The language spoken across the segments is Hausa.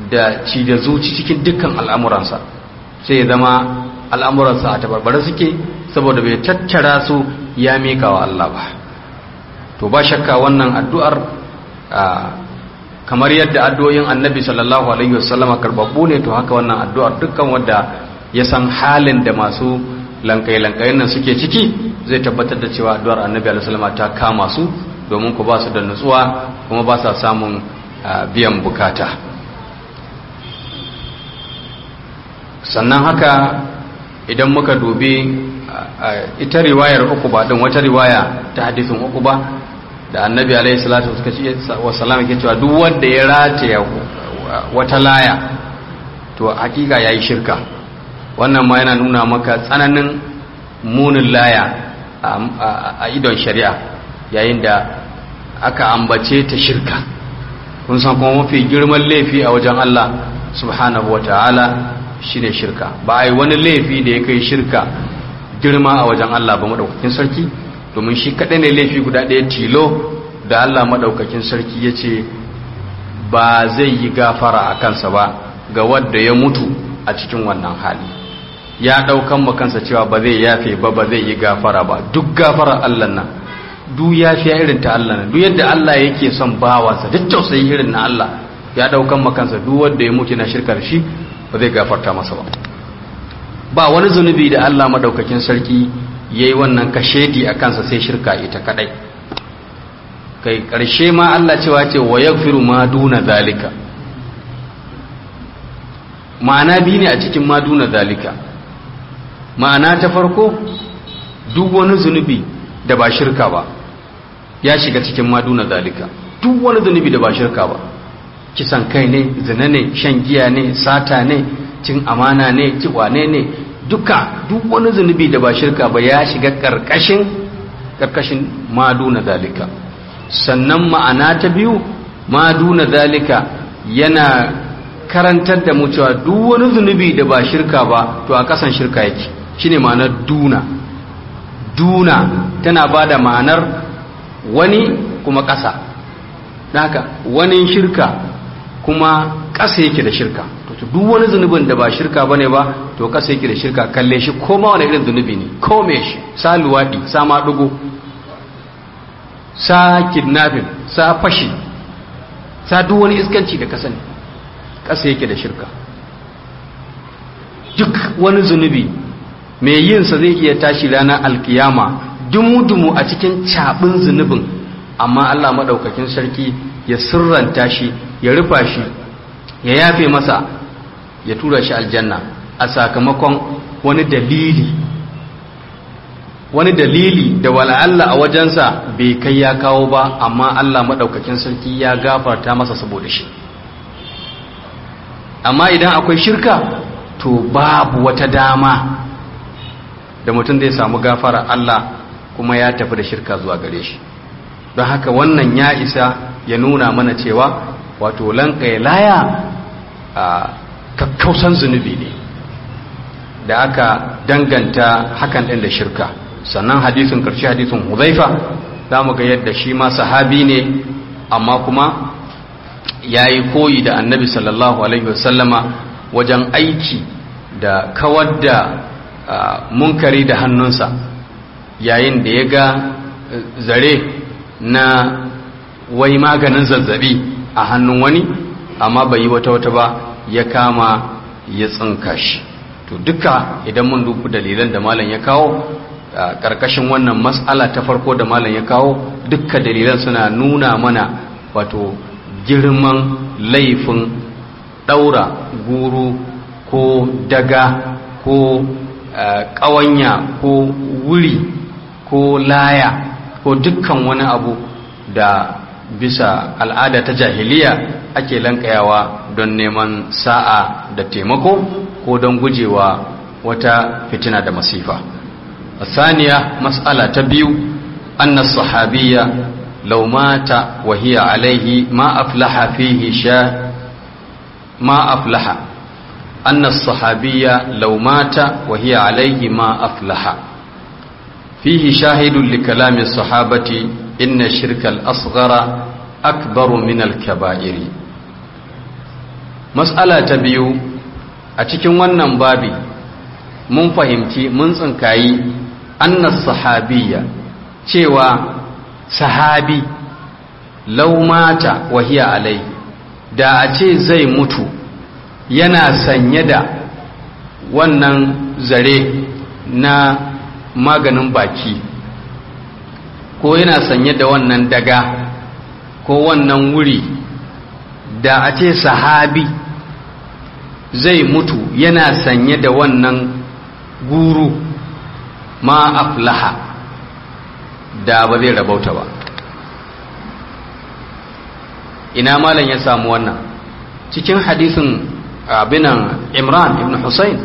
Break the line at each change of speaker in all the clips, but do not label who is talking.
da ci da zuci cikin dukkan al'amuransa sai ya zama al'amuransa a tabarbare suke saboda bai tattara su ya mika wa Allah ba to ba shakka wannan addu'ar kamar yadda addu'o'in annabi sallallahu alaihi wasallam karbabbu ne to haka wannan addu'ar dukkan wanda ya san halin da masu lankai-lankayen nan suke ciki zai tabbatar da cewa addu'ar annabi alaihi wasallam ta kama su domin ku ba su da nutsuwa kuma ba sa samun biyan bukata sannan haka idan muka dubi ita riwayar uku ba din wata riwaya ta hadisin uku ba da annabi alaihi salatu wasallam yake cewa duk wanda ya rataya wata laya to hakika yayi shirka wannan ma yana nuna maka tsananin munin laya a idon shari'a yayin da aka ambace ta shirka kun san kuma mafi girman laifi a wajen Allah subhanahu wataala shine shirka ba ai wani laifi da ya kai shirka girma a wajen Allah ba madaukakin sarki domin shi kaɗai ne laifi guda ɗaya tilo da Allah maɗaukakin sarki ya ce ba zai yi gafara a kansa ba ga wadda ya mutu a cikin wannan hali ya ɗaukan kansa cewa ba zai yafe ba ba zai yi gafara ba duk gafarar Allah nan duk yafiya irin ta Allah nan duk yadda Allah yake son bawansa duk tausayi irin na Allah ya ɗaukan kansa duk wadda ya mutu na shirkar shi ba zai gafarta masa ba ba wani zunubi da Allah maɗaukakin sarki ya yi wannan kashedi a kansa sai shirka ita kadai kai ƙarshe ma Allah cewa ce wa ya ma duna zalika ma'ana biyu ne a cikin ma duna zalika ma'ana ta farko duk wani zunubi da ba shirka ba ya shiga cikin ma duna zalika duk wani zunubi da ba shirka ba kisan kai ne zina ne shan giya ne sata ne cin amana ne ciwane ne duka duk wani zunubi da ba shirka ba ya shiga karkashin karkashin maduna zalika sannan ma'ana ta biyu maduna zalika yana karantar da mu cewa duk wani zunubi da ba shirka ba to a kasan shirka yake shine ma'anar duna duna tana ba da ma'anar wani kuma ƙasa haka wani shirka kuma ƙasa yake da shirka to duk wani zunubin da ba shirka bane ba to kasa yake da shirka kalle shi ko ma wani irin zunubi ne ko me shi sa luwadi sa madugo sa kidnapping sa fashi sa duk wani iskanci da ka sani kasa yake da shirka duk wani zunubi mai yin sa zai iya tashi ranar alkiyama dumu-dumu a cikin cabin zunubin amma Allah madaukakin sarki ya sirranta shi ya rufa shi ya yafe masa ya tura shi aljanna a sakamakon wani dalili wani dalili da wala Allah a wajensa bai kai ya kawo ba amma Allah maɗaukakin sarki ya gafarta masa saboda shi amma idan akwai shirka to babu wata dama da mutum zai samu gafara Allah kuma ya tafi da shirka zuwa gare shi don haka wannan ya isa ya nuna mana cewa wato lanka laya a kakkausan zunubi ne da aka danganta hakan ɗin da shirka sannan hadisin ƙarshe hadisin huzaifa za mu ga yadda shi ma sahabi ne amma kuma ya yi koyi da annabi sallallahu alaihi wasallama wajen aiki da kawar da munkari da hannunsa yayin da ya ga zare na wai maganin zazzabi a hannun wani amma bai yi wata wata ba ya kama ya tsinka shi to duka idan mun dubu dalilan da malam ya kawo karkashin wannan mas'ala ta farko da malam ya kawo dukkan dalilan suna nuna mana wato girman laifin daura guru ko daga ko ƙawanya ko wuri ko laya ko dukkan wani abu da bisa al'ada ta jahiliya ake lankayawa don neman sa'a da taimako ko don gujewa wata fitina da masifa saniya mas'ala ta biyu anna sahabiyya law mata wa hiya alaihi ma aflaha fihi sha ma aflaha anna sahabiyya law mata wa hiya alaihi ma aflaha fihi shahidun li kalami sahabati inna shirka al-asghara akbaru min al-kaba'iri matsala ta biyu a cikin wannan babi mun fahimci mun tsinkayi annas sahabiyya cewa sahabi laumata wahiya alai da a ce zai mutu yana sanye da wannan zare na maganin baki ko yana sanye da wannan daga ko wannan wuri da a ce sahabi zai mutu yana sanye da wannan guru ma aflaha da ba zai rabauta ba ina malam ya samu wannan cikin hadisin abinan imran ibn Hussein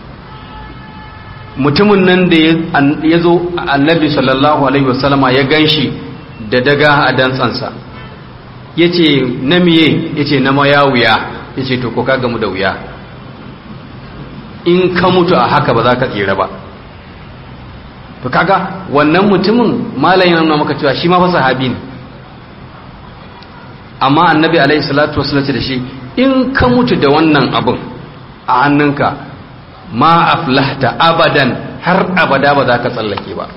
mutumin nan da ya zo annabi sallallahu alaihi wasallama ya ganshi da daga a dantsansa ya ce na miye ya ce na maya wuya ya ce to ko ka gamu da wuya in ka mutu a haka ba za ka tsira ba to kaga wannan mutumin malam yana nuna maka cewa shi ma fa sahabi ne amma annabi alaihi salatu wasallam da shi in ka mutu da wannan abin a hannunka ma aflahta abadan har abada ba za ka tsallake ba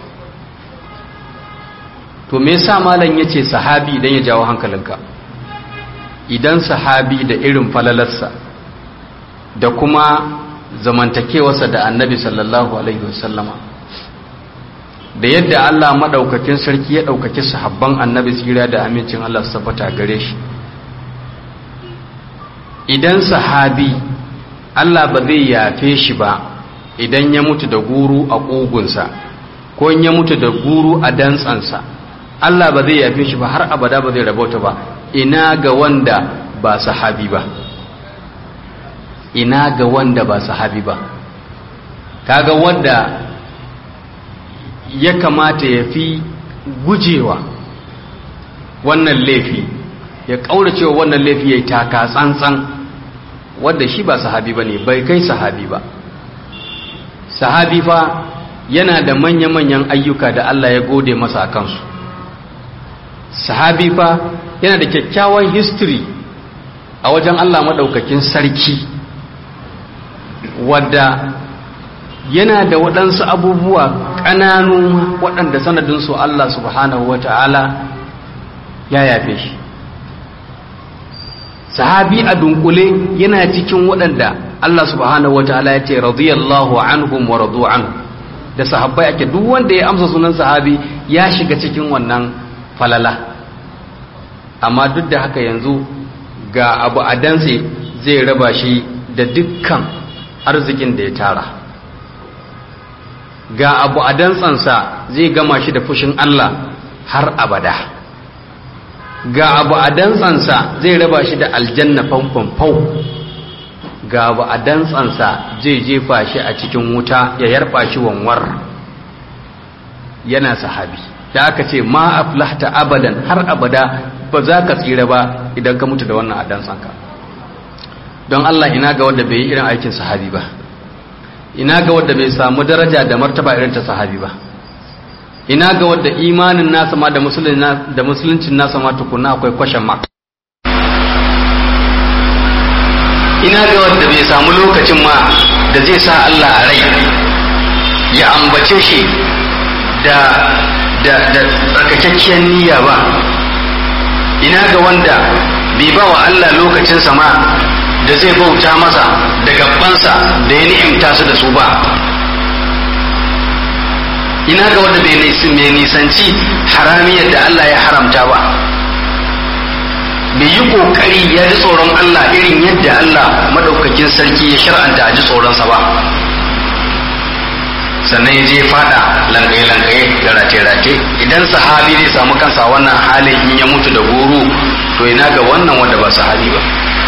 to me yasa malam yace sahabi idan ya jawo hankalinka idan sahabi da irin falalarsa da kuma zamantakewarsa da annabi sallallahu alaihi wasallama da yadda Allah madaukakin sarki ya daukaki sahabban annabi tsira da amincin Allah su tabbata gare shi idan sahabi Allah ba zai yafe shi ba idan ya mutu da guru a ƙugunsa ko in ya mutu da guru a dantsansa Allah ba zai yafe shi ba har abada ba zai rabauta ba ina ga wanda ba sahabi ba ina ga wanda ba sahabi ba kaga wanda ya kamata ya fi gujewa wannan laifi ya ƙauracewa wannan laifi ya yi taka tsantsan wadda shi ba sahabi ba ne bai kai sahabi ba sahabi fa yana da manya-manyan ayyuka da Allah ya gode masa a kansu sahabi fa yana da kyakkyawan history a wajen Allah maɗaukakin sarki wadda yana da waɗansu abubuwa ƙananu waɗanda sanadinsu Allah subhanahu wa ta'ala ya yafe shi sahabi a dunkule yana cikin waɗanda Allah subhanahu wa ta'ala ya ce radiyallahu anhum wa radu anhu da sahabbai ake duk wanda ya amsa sunan sahabi ya shiga cikin wannan falala amma duk da haka yanzu ga abu a danse zai raba shi da dukkan arzikin da ya tara ga abu a dantsansa zai gama shi da fushin Allah har abada ga abu a dantsansa zai raba shi da aljanna fanfanfau ga abu a dantsansa zai jefa shi a cikin wuta ya yarba shi wanwar yana sahabi da aka ce ma aflahta abadan har abada ba za ka tsira ba idan ka mutu da wannan a dantsanka don Allah ina ga wanda bai yi irin aikin sahabi ba ina ga wanda bai samu daraja da martaba irin ta sahabi ba ina ga wanda imanin nasa ma da musuluncin nasa ma tukuna akwai kwashen ma ina ga wanda bai samu lokacin ma da zai sa Allah a rai ya ambace shi da da da tsarkakakkiyar niyya ba ina ga wanda bai ba wa Allah lokacinsa ma da zai bauta masa da gabansa da ya ni'imta su da su ba ina ga wanda bai nisanci haramiyar da Allah ya haramta ba bai yi kokari ya ji tsoron Allah irin yadda Allah madaukakin sarki ya shar'anta a ji tsoronsa ba sannan ya je fada langaye-langaye da rake-rake idan sahabi zai samu kansa wannan halin in ya mutu da guru to ina ga wannan wanda ba sahabi ba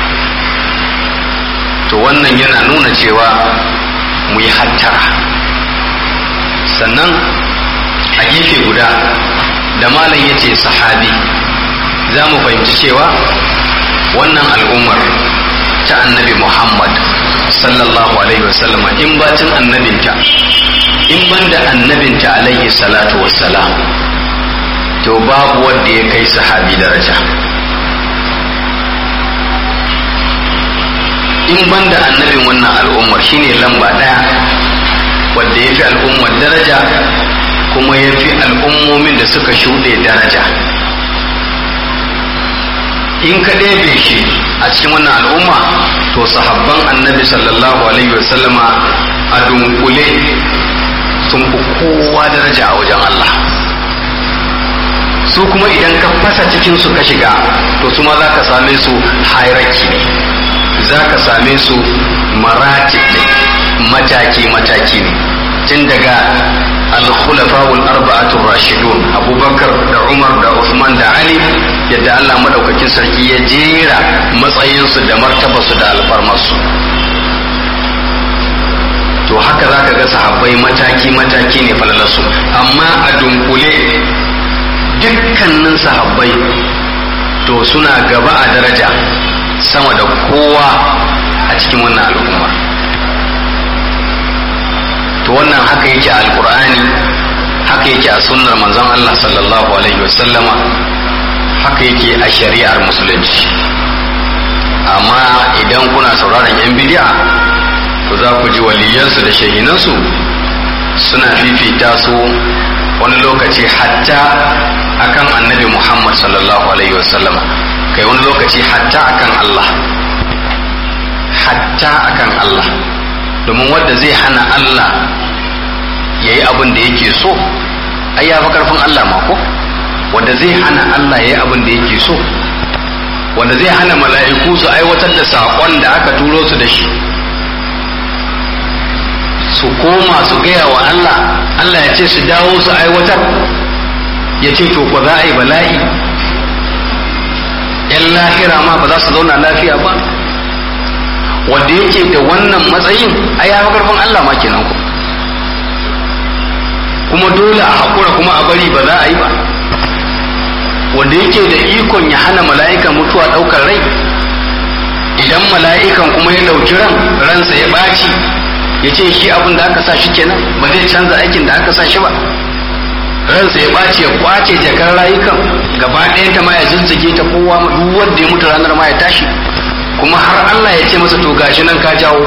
to wannan yana nuna cewa mu yi hattara sannan a gefe guda da malam ya ce sahabi za mu fahimci cewa wannan al'ummar ta annabi muhammad sallallahu alaihi wasallama in bacin annabinta in banda annabinta alaihi salatu wassalam to babu wanda ya kai sahabi daraja in banda annabin wannan al'ummar shine lamba ɗaya wadda ya fi al'ummar daraja kuma ya fi al'ummomin da suka shuɗe daraja in ka ɗebe shi a cikin wannan al'umma to sahabban annabi sallallahu alaihi wasallama a dunkule sun fi kowa daraja a wajen Allah su kuma idan ka fasa cikin su ka shiga to su ma za ka same su hierarchy ne za ka same su marati ne mataki-mataki ne tun daga al-khulafa'ul arba'atul rashidun abubakar da umar da usman da ali yadda allah madaukakin sarki ya jera matsayinsu da martabarsu da alfarmarsu to haka za ka ga sahabbai mataki-mataki ne falalarsu amma a dunkule dukkanin sahabbai to suna gaba a daraja sama da kowa a cikin wannan al'umma to wannan haka yake a alkur'ani haka yake a sunnar manzon Allah sallallahu alaihi wasallama haka yake a shari'ar musulunci amma idan kuna sauraron yan bidi'a to za ku ji waliyansu da shahinansu suna fifita su wani lokaci hatta akan annabi Muhammad sallallahu alaihi wasallam kai wani lokaci hatta akan Allah hatta akan Allah domin wanda zai hana Allah ya yi abin da yake so ai ya fi karfin Allah ma ko wanda zai hana Allah ya yi abin da yake so wanda zai hana mala'iku su aiwatar da saƙon da aka turo su da shi su koma su gaya wa Allah Allah ya ce su dawo su aiwatar ya ce to ko za a yi bala'i yan lahira ma ba za su zauna lafiya ba wanda yake da wannan matsayin a ya karfin Allah ma kenan ku kuma dole a haƙura kuma a bari ba za a yi ba wanda yake da ikon ya hana mala'ikan mutuwa ɗaukar rai idan mala'ikan kuma ya ɗauki ran ransa ya ɓaci ya ce shi abin da aka sa shi kenan ba zai canza aikin da aka sa shi ba ransa ya ɓaci ya kwace jakar rayukan gaba ɗayanta ma ya zizzige ta kowa duk wanda ya mutu ranar ma ya tashi kuma har Allah ya ce masa to gashi nan ka jawo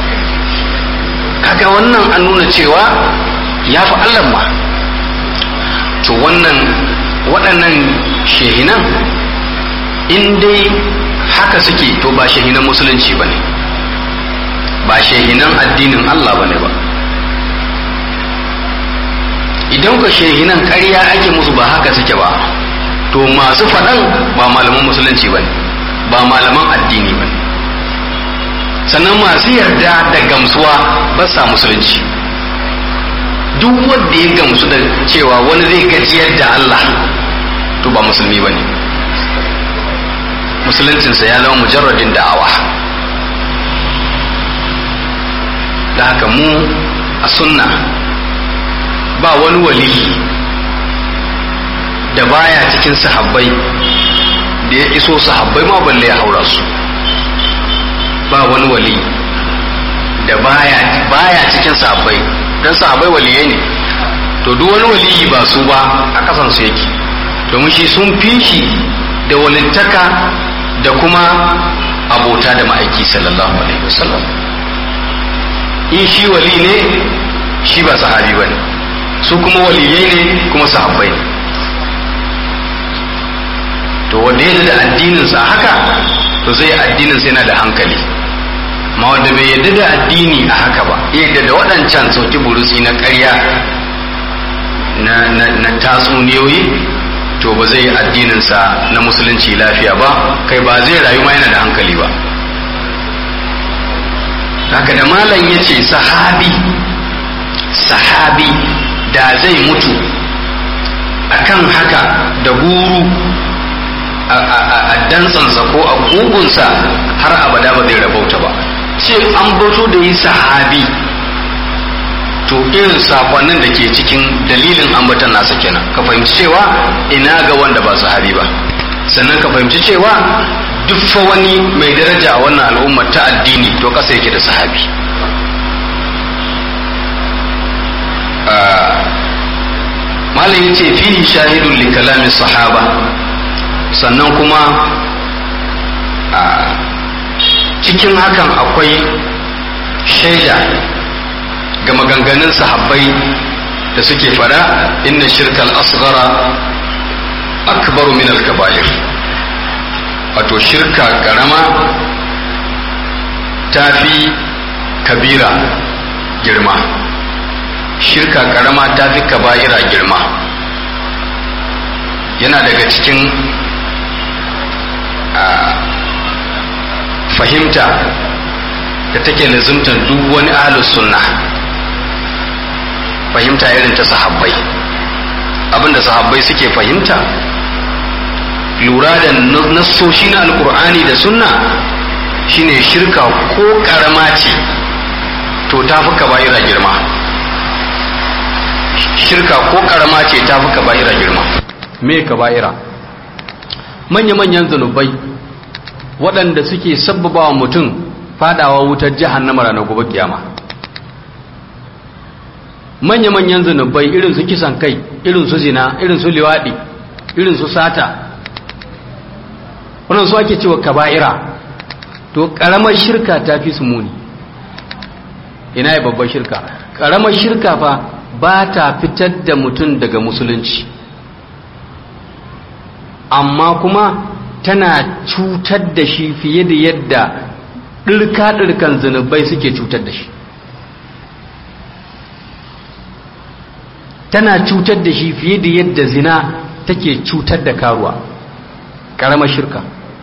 kaga wannan an nuna cewa ya fi Allah ma to wannan waɗannan shehinan in dai haka suke to ba shehinan musulunci ba ne ba shehinan addinin Allah ba ne ba idan ka shehinan ƙarya ake musu ba haka suke ba to masu faɗan ba malaman musulunci ba ne ba malaman addini ba ne sannan masu yarda da gamsuwa ba sa musulunci duk wanda ya gamsu da cewa wani zai gajiyar da Allah to ba musulmi ba ne musuluncinsa ya zama mujarradin da'awa da haka mu a sunna ba wani waliyi da baya cikin sahabbai da ya iso sahabbai ma balle ya haura su ba wani wali da baya baya cikin sahabbai dan sahabbai waliyai ne to duk wani waliyi ba su ba a kasan su yake domin shi sun fi shi da walittaka da kuma abota da ma'aiki sallallahu alaihi wasallam in shi wali ne shi ba sahabi ba ne su kuma waliyai ne kuma sahabbai ne to wanda ya da addininsa haka to zai addininsa yana da hankali ma wanda bai yadda da addini a haka ba yadda da waɗancan sauki burusi na ƙarya na tatsuniyoyi to ba zai yi addininsa na musulunci lafiya ba kai ba zai rayu ma yana da hankali ba haka da malam ya ce sahabi sahabi da zai mutu akan haka da guru a dantsansa ko a gugunsa har abada ba zai rabauta ba ce an bato da yi sahabi to irin sakonnin da ke cikin dalilin ambatan nasa kenan ka fahimci cewa ina ga wanda ba sahabi ba sannan ka fahimci cewa duk fa wani mai daraja a wannan al'ummar ta addini to kasa yake da sahabi malam yace fihi shahidun li kalamin sahaba sannan kuma cikin hakan akwai shaida ga maganganun sahabbai da suke fada inna shirkal asghara akbaru min al-kaba'ir wato shirka karama ta fi kabira girma shirka karama ta fi kaba'ira girma yana daga cikin fahimta da take lazimtar duk wani ahlus sunna fahimta irin ta sahabbai abinda sahabbai suke fahimta lura da nassoshi na alkur'ani da sunna shine shirka ko karama ce to ta fi kaba'ira girma shirka ko karama ce ta fi kaba'ira girma me kaba'ira manya-manyan zunubai waɗanda suke sabbaba wa mutum fadawa wutar jahannama ranar gobe kiyama manya-manyan zunubai irin su kisan kai irin su zina irin su liwaɗi irin su sata wannan su ake cewa kaba'ira to ƙaramar shirka ta fi su muni ina yi babbar shirka ƙaramar shirka fa ba ta fitar da mutum daga musulunci amma kuma tana cutar da shi fiye da yadda ɗirka-ɗirkan zunubai suke cutar da shi tana cutar da shi fiye da yadda zina take cutar da karuwa ƙaramar shirka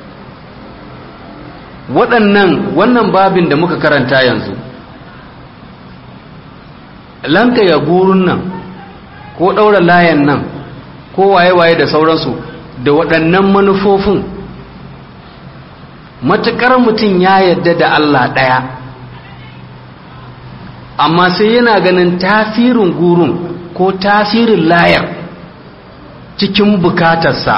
waɗannan wannan babin da muka karanta yanzu lanka ya gurun nan ko ɗaura layan nan ko waye-waye da sauransu da waɗannan manufofin matuƙar mutum ya yadda da Allah ɗaya amma sai yana ganin tasirin gurun ko tasirin layar cikin bukatarsa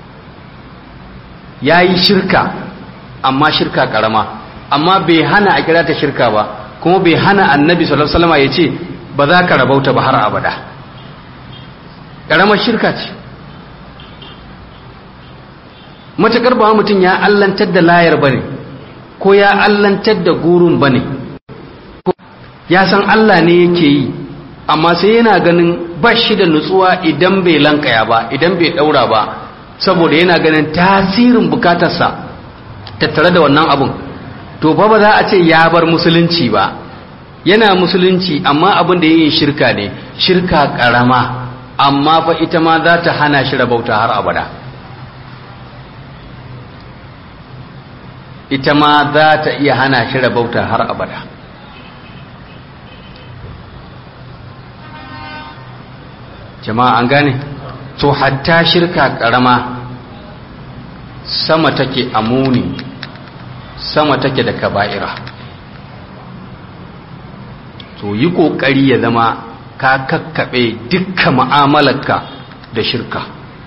ya yi shirka amma shirka ƙarama amma bai hana a kira ta shirka ba kuma bai hana annabi sallallahu alaihi wasallam ya ce ba za ka rabauta ba har abada ƙaramar shirka ce matuƙar ba mutum ya allantar da layar ba ne ko ya allantar da gurun ba ne ya san Allah ne yake yi amma sai yana ganin ba shi da nutsuwa idan bai lankaya ba idan bai ɗaura ba saboda yana ganin tasirin bukatarsa tattare da wannan abun to ba ba za a ce ya bar musulunci ba yana musulunci amma abin da yin shirka ne shirka karama amma fa ita ma za ta hana shi rabauta har abada ita ma za ta iya hana shi rabauta har abada jama'a an gane to hatta shirka karama sama take amuni sama take da kaba'ira to yi kokari ya zama ka kakkaɓe dukkan mu'amalarka da shirka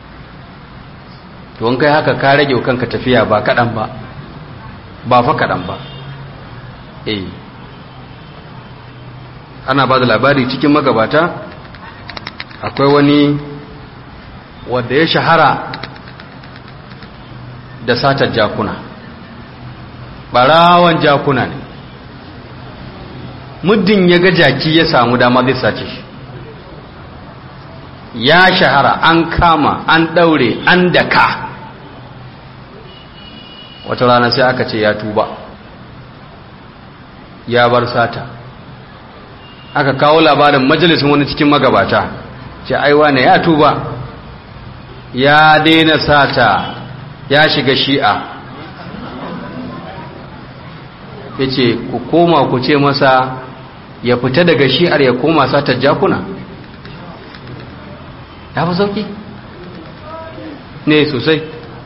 to kai haka ka rage kanka tafiya ba kaɗan ba ba fa kaɗan ba eh ana ba da labari cikin magabata akwai wani wadda ya shahara da satar jakuna ɓarawan jakuna ne muddin ya ga jaki ya samu dama zai sace shi ya shahara an kama an ɗaure an daka wata rana sai aka ce ya tuba ya bar sata aka kawo labarin majalisun wani cikin magabata ce aiwa ne ya tuba ya daina sata ya shiga shi'a ya ce ku koma ku ce masa ya fita daga shi'ar ya koma satar jakuna ya fi sauki ne sosai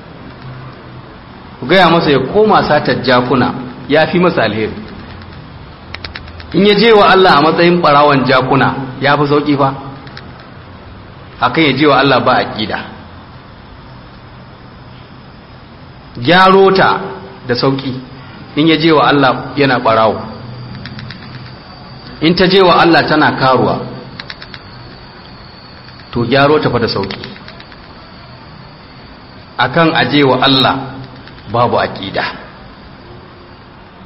ku gaya masa ya koma satar jakuna ya fi masa alheri in ya je wa Allah a matsayin barawan jakuna ya fi sauki fa akan ya je wa Allah ba aƙida gyaro ta da sauki in ya je wa Allah yana barawo in ta je wa Allah tana karuwa to gyaro ta fa da sauki akan aje wa Allah babu aqida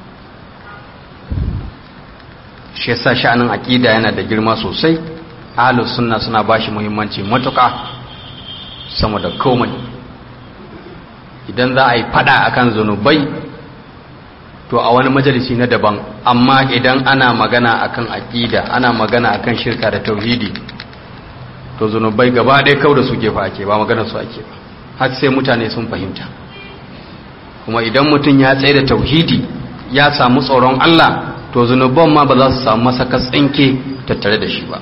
shi yasa sha'anin aqida yana da girma sosai ahlus sunna suna bashi muhimmanci matuƙa sama da komai idan za a yi fada akan zunubai to a wani majalisi na daban amma idan ana magana akan aqida ana magana akan shirka da tauhidi to zunubai gaba ɗaya kau da su gefa ake ba magana su ake ba har sai mutane sun fahimta kuma idan mutum ya tsaye da tauhidi ya samu tsoron Allah to zunuban ma ba za su samu masaka tsinke tattare da shi ba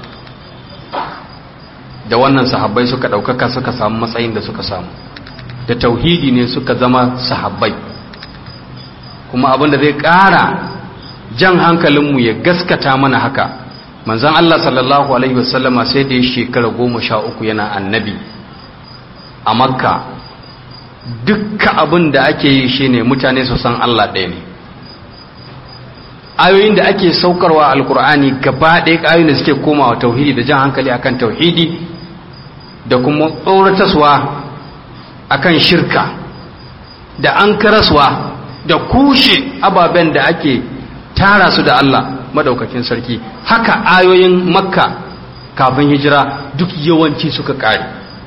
da wannan sahabbai suka ɗaukaka suka samu matsayin da suka samu da tauhidi ne suka zama sahabbai kuma abinda zai ƙara jan hankalinmu ya gaskata mana haka manzan Allah sallallahu Alaihi wasallama sai da ya shekara goma sha uku yana annabi a makka dukka abin da ake yi shi ne mutane su san Allah ɗaya ne ayoyin da ake saukarwa alkur'ani gaba ɗaya ayoyin da suke komawa tauhidi da jan hankali akan tauhidi da kuma tsorataswa akan shirka da an karaswa da kushe ababen da ake tara su da Allah madaukakin sarki haka ayoyin makka kafin hijira duk yawanci suka kare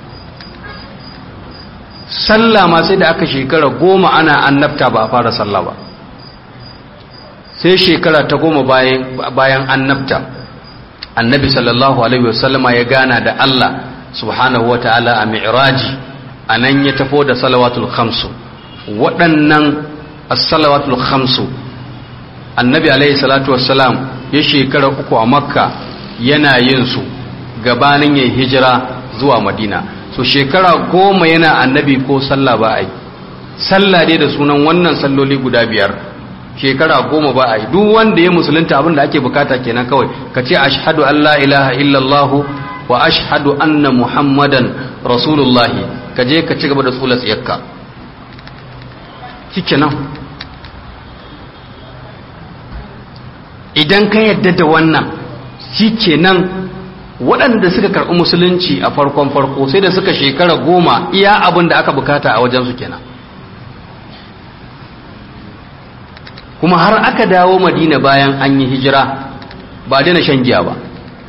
sallah ma sai da aka shekara goma ana annabta ba a fara sallah ba sai shekara ta goma bayan annabta annabi sallallahu alaihi wasallama ya gana da Allah subhanahu wa ta'ala a mi'raji a nan ya tafo da salawatul khamsu waɗannan as-salawatul khamsu annabi alaihi salatu wassalam ya shekara uku a makka yana yin su gabanin ya hijira zuwa madina so shekara goma yana annabi ko sallah ba a yi sallah dai da sunan wannan salloli guda biyar shekara goma ba a yi duk wanda ya musulunta abin da ake bukata kenan kawai ka ce ashhadu an la ilaha illallah wa ashhadu anna muhammadan rasulullahi ka je ka ci gaba da tsula tsiyarka nan idan ka yadda da wannan nan waɗanda suka karɓi musulunci a farkon farko sai da suka shekara goma iya abin da aka bukata a wajensu kenan kuma har aka dawo madina bayan an yi hijira ba daina shan giya ba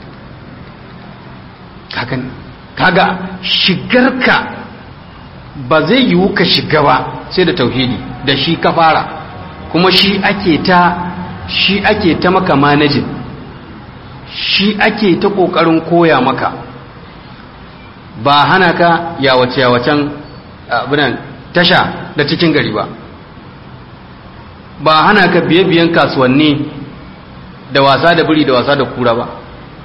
kaga shigarka ba zai yiwu ka shiga ba sai da tauhidi da shi ka fara kuma shi ake ta shi ake ta maka manajin shi ake ta kokarin koya maka ba hana ka yawace yawacen abinan tasha da cikin gari ba ba hana ka biye-biyen kasuwanni da wasa da biri da wasa da kura ba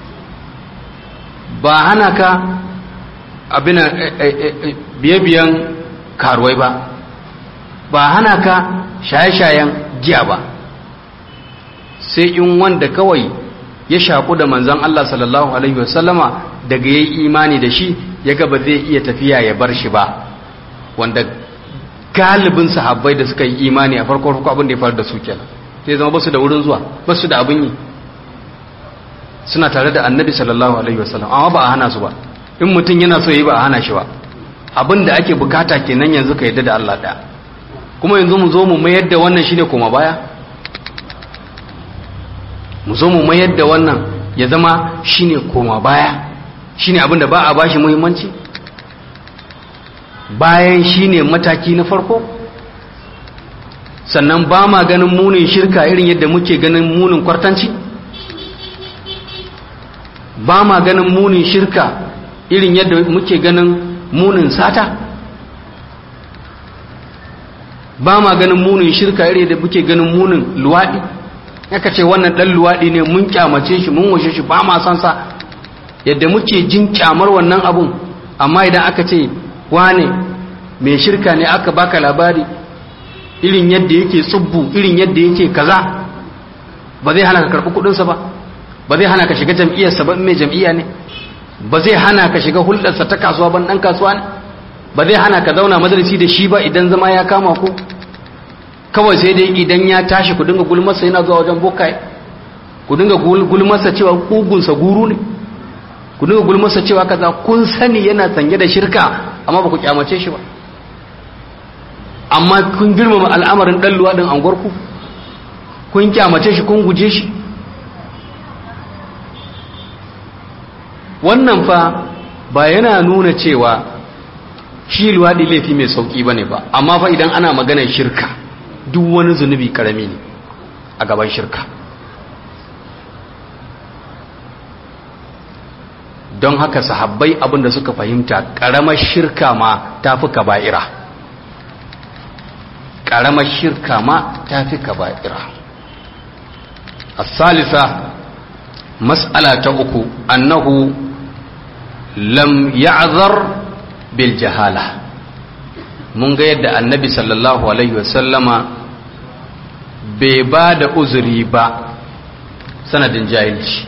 ba hana ka abin biye-biyen karuwai ba ba hana ka shaye-shayen giya ba sai in wanda kawai ya shaku da manzan Allah sallallahu Alaihi wasallama daga ya yi imani da shi ya gaba zai iya tafiya ya bar shi ba wanda galibin sahabbai da suka yi imani a farko farko abin da ya faru da su kenan sai zama basu da wurin zuwa basu da abin yi suna tare da annabi sallallahu alaihi wasallam amma ba a hana su ba in mutum yana so yi ba a hana shi ba abin da ake bukata kenan yanzu ka yadda da Allah ɗaya kuma yanzu mu zo mu mayar da wannan shine koma baya mu zo mu mayar da wannan ya zama shine koma baya shine abin da ba a bashi muhimmanci bayan shine mataki na farko sannan ba ma ganin munin shirka irin yadda muke ganin munin kwartanci ba ma ganin munin shirka irin yadda muke ganin munin sata ba ma ganin munin shirka irin yadda muke ganin munin luwaɗi yaka ce wannan ɗan luwaɗi ne mun kyamace shi mun washe shi ba ma san sa yadda muke jin kyamar wannan abun amma idan aka ce wane mai shirka ne aka baka labari irin yadda yake tsubbu irin yadda yake kaza ba zai hana ka karɓi kuɗinsa ba ba zai hana ka shiga jam'iyyarsa ba mai jam'iyya ne ba zai hana ka shiga hulɗarsa ta kasuwa ban ɗan kasuwa ne ba zai hana ka zauna majalisi da shi ba idan zama ya kama ku kawai sai dai idan ya tashi ku dinga gulmarsa yana zuwa wajen bokaye ku dinga gulmarsa cewa kugunsa guru ne ku dinga gulmarsa cewa kaza kun sani yana sanye da shirka amma ba ku kyamace shi ba amma kun girmama al'amarin ɗan luwaɗin anguwarku kun kyamace shi kun guje shi wannan fa ba yana nuna cewa shi luwaɗi laifi mai sauƙi ba ne ba amma fa idan ana maganar shirka duk wani zunubi ƙarami ne a gaban shirka don haka sahabbai abinda suka fahimta ƙaramar shirka ma ta fi kaba'ira ƙaramar shirka ma ta fi kaba'ira a salisa mas'ala ta uku annahu lam ya'zar bil jahala mun ga yadda annabi sallallahu alaihi wasallama bai ba da uzuri ba sanadin jahilci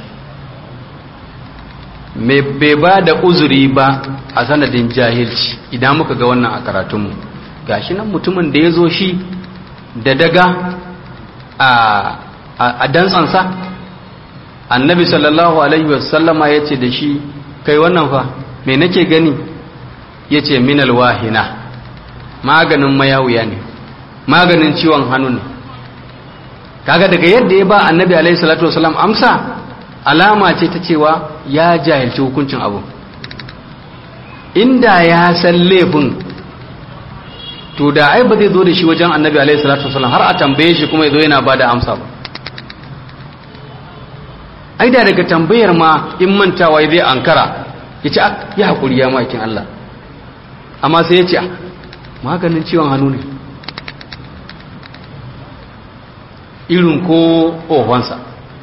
bai ba da uzuri ba a sanadin jahilci idan muka ga wannan a karatunmu gashi nan mutumin da ya zo shi da daga a dantsansa annabi sallallahu alaihi wasallama ya ce da shi kai wannan fa me nake gani ya ce minal wahina maganin mayawuya ne maganin ciwon hannu ne kaga daga yadda ya ba annabi alaihi salatu wasallam amsa alama ce ta cewa ya jahilci hukuncin abu inda ya san laifin to da ai ba zai zo da shi wajen annabi alaihi salatu wasallam har a tambaye shi kuma ya zo yana ba da amsa ba ai da daga tambayar ma in mantawa zai ankara ya ce ya haƙuri ya makin Allah amma sai ya ce maganin ciwon hannu ne irin ko ohonsa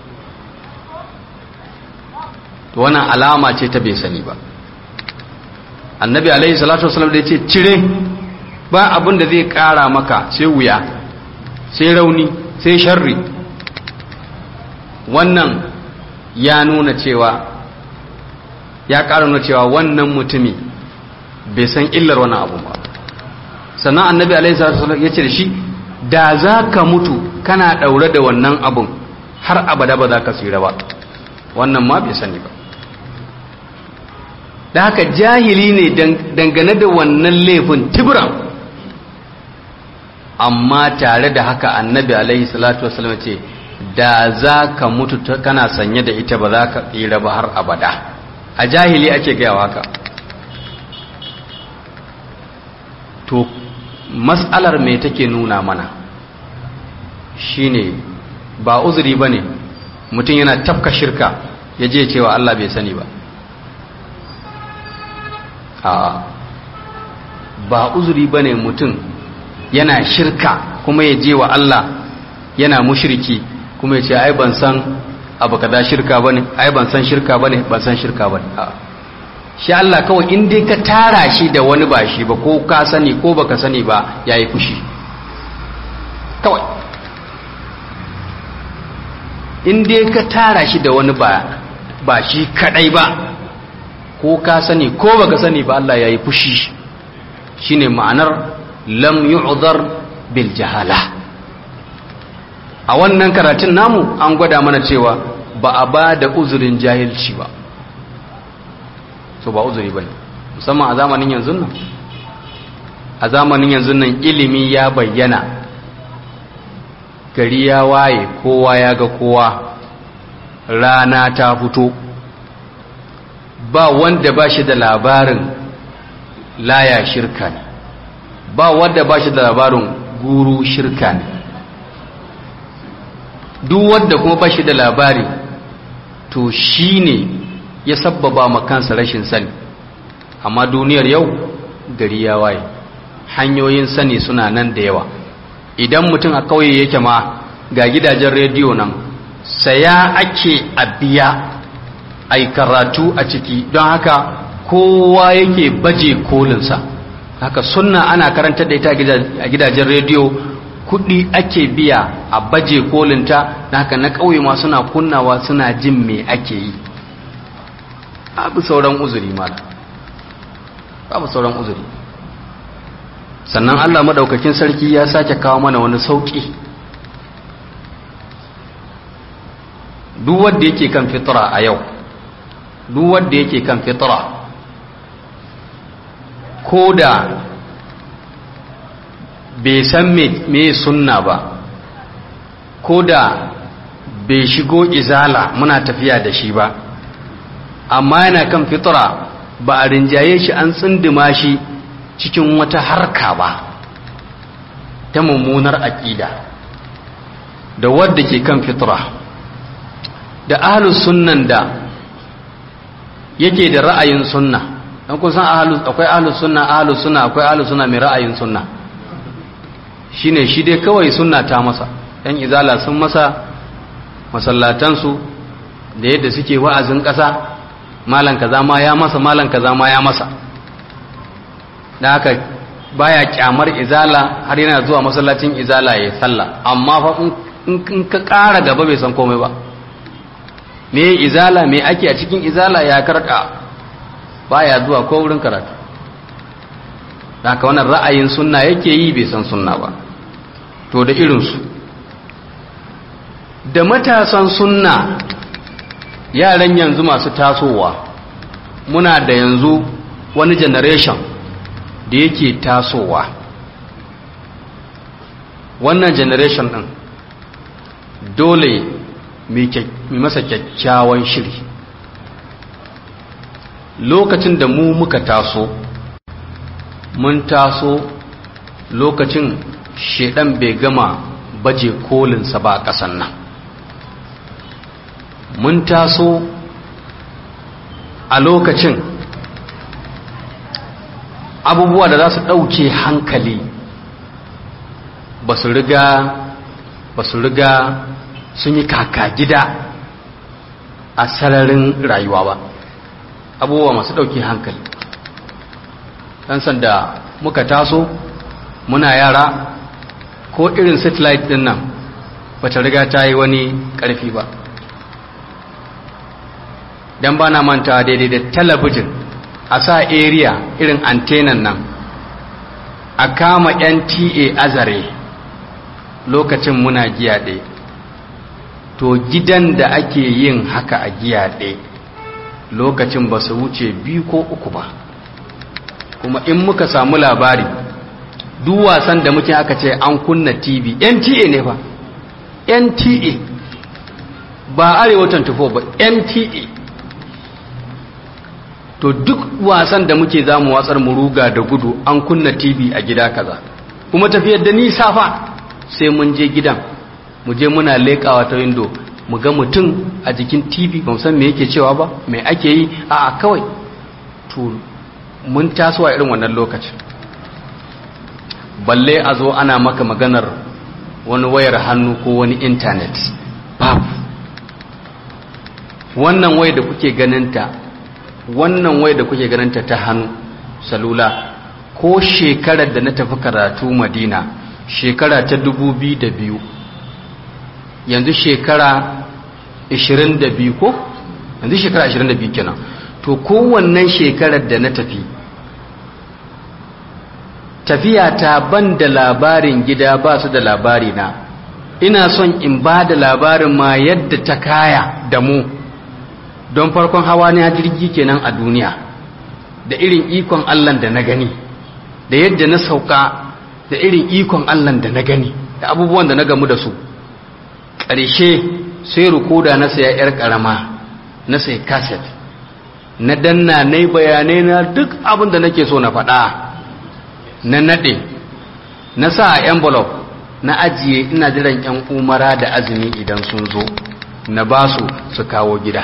to wannan alama ce ta bai sani ba annabi alaihi salatu wasallam da ya ce cire ba abin da zai kara maka sai wuya sai rauni sai sharri wannan ya nuna cewa ya kara nuna cewa wannan mutumi bai san illar wannan abu ba sannan annabi alaihi salatu wasallam ya ce da shi da za ka mutu kana daure da wannan abun har abada ba za ka tsira ba wannan ma bai sani ba da haka jahili ne dangane da wannan laifin tibiran amma tare da haka annabi alaihi salatu wasallam ce da za ka mutu kana sanye da ita ba za ka tsira ba har abada a jahili ake gayawa haka to matsalar me take nuna mana shine ba uzuri ba ne mutum yana tafka shirka ya je cewa Allah bai sani ba a ba uzuri ba ne mutum yana shirka kuma ya je wa Allah yana mushiriki kuma ya ce ai ban san abu kada shirka ba ne ai ban san shirka ba ne ban san shirka ba ne shi Allah kawai in dai ka tara shi da wani ba shi ba ko ka sani ko baka sani ba ya yi fushi kawai in dai ka tara shi da wani ba ba shi kadai ba ko ka sani ko baka sani ba Allah ya yi fushi shine ma'anar lam yu'dhar bil jahala a wannan karatun namu an gwada mana cewa ba a ba da uzurin jahilci ba so ba uzuri bane musamman a zamanin yanzu nan a zamanin yanzu nan ilimi ya bayyana gari ya waye kowa ya ga kowa rana ta fito ba wanda ba shi da labarin laya shirka ne ba wanda ba shi da labarin guru shirka ne duk wanda kuma ba shi da labari to shi ne ya sabbaba ma kansa rashin sani amma duniyar yau gari ya waye hanyoyin sani suna nan da yawa idan mutum a kauye yake ma ga gidajen rediyo nan saya ake a biya a karatu a ciki don haka kowa yake baje kolinsa haka sunna ana karanta da ita a gidajen rediyo kudi ake biya a baje kolinta da haka na ƙauye ma suna kunnawa suna jin me ake yi babu sauran uzuri mala babu sauran uzuri sannan Allah madaukakin sarki ya sake kawo mana wani sauki duk wanda yake kan fitra a yau duk wanda yake kan fitra ko da bai san me sunna ba ko da bai shigo izala muna tafiya da shi ba amma yana kan fitra ba a rinjaye shi an tsindima shi cikin wata harka ba ta mummunar aƙida da wadda ke kan fitra da ahlus sunnan da yake da ra'ayin sunna dan kun san ahlus akwai ahlus sunna ahlus sunna akwai ahlus sunna mai ra'ayin sunna shine shi dai kawai sunna ta masa yan izala sun masa masallatansu da yadda suke wa'azin ƙasa malan kaza ma ya masa malan kaza ma ya masa da haka baya kyamar izala har yana zuwa masallacin izala ya salla amma fa in ka ƙara gaba bai san komai ba me izala me ake a cikin izala ya karka baya zuwa ko wurin karatu da haka wannan ra'ayin sunna yake yi bai san sunna ba to da irinsu da matasan sunna yaran yanzu masu tasowa muna da yanzu wani generation da yake tasowa wannan generation din dole mai masa kyakkyawan shiri lokacin da mu muka taso mun taso lokacin shedan bai gama baje kolinsa ba a ƙasan nan mun taso a lokacin abubuwa da za su ɗauke hankali ba su riga ba su riga sun yi kaka gida a sararin rayuwa ba abubuwa masu ɗauke hankali ɗan sanda muka taso muna yara ko irin satellite ɗin nan ba ta riga ta yi wani ƙarfi ba don ba na manta daidai da talabijin a sa area irin antenan nan a kama nta azare lokacin muna giyaɗe to gidan da ake yin haka a giyaɗe lokacin ba su wuce biyu ko uku ba kuma in muka samu labari duk wasan da muke aka ce an kunna tv nta ne ba nta ba arewa 24 ba nta to duk wasan da muke za mu watsar mu ruga da gudu an kunna tv a gida kaza kuma tafiyar da nisa fa sai mun je gidan mu je muna leƙawa ta windo mu ga mutum a jikin tv ba san me yake cewa ba me ake yi a kawai to mun taso a irin wannan lokacin balle a zo ana maka maganar wani wayar hannu ko wani intanet babu wannan wayar da kuke ganinta wannan wai da kuke ganinta ta hannu salula ko shekarar da na tafi karatu madina shekara ta biyu yanzu shekara 22 ko yanzu shekara 22 kenan to kowannan shekarar da na tafi tafiya ta ban da labarin gida ba su da labari na ina son in ba da labarin ma yadda ta kaya da mu don farkon hawa ne jirgi kenan a duniya da irin ikon Allah da na gani da yadda na sauka da irin ikon Allah da na gani da abubuwan da na gamu da su ƙarshe sai rukoda na saya yar ƙarama na sai kaset na danna na bayanai na duk abin da nake so na faɗa na naɗe na sa a envelope na ajiye ina jiran 'yan umara da azumi idan sun zo na ba su su kawo gida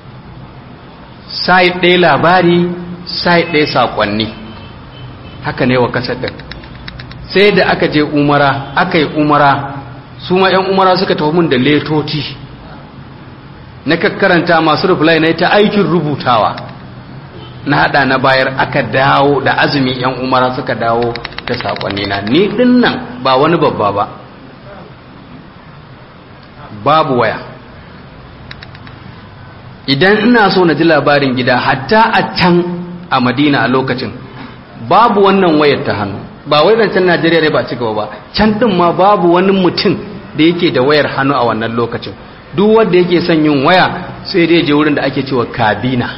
sai ɗaya labari sai ɗaya saƙonni haka ne wa kasar ɗin sai da aka je umara aka yi umara su ma 'yan umara suka tafi mun da letoti na kakkaranta masu reply na ta aikin rubutawa na hada na bayar aka dawo da azumi 'yan umara suka dawo da saƙonni na ni ɗin nan ba wani babba ba babu waya idan ina so na ji labarin gida hatta a can a madina a lokacin babu wannan wayar ta hannu ba wai zancen najeriya ne ba ci gaba ba can din ma babu wani mutum da yake da wayar hannu a wannan lokacin duk wanda yake son yin waya sai dai je wurin da ake cewa kabina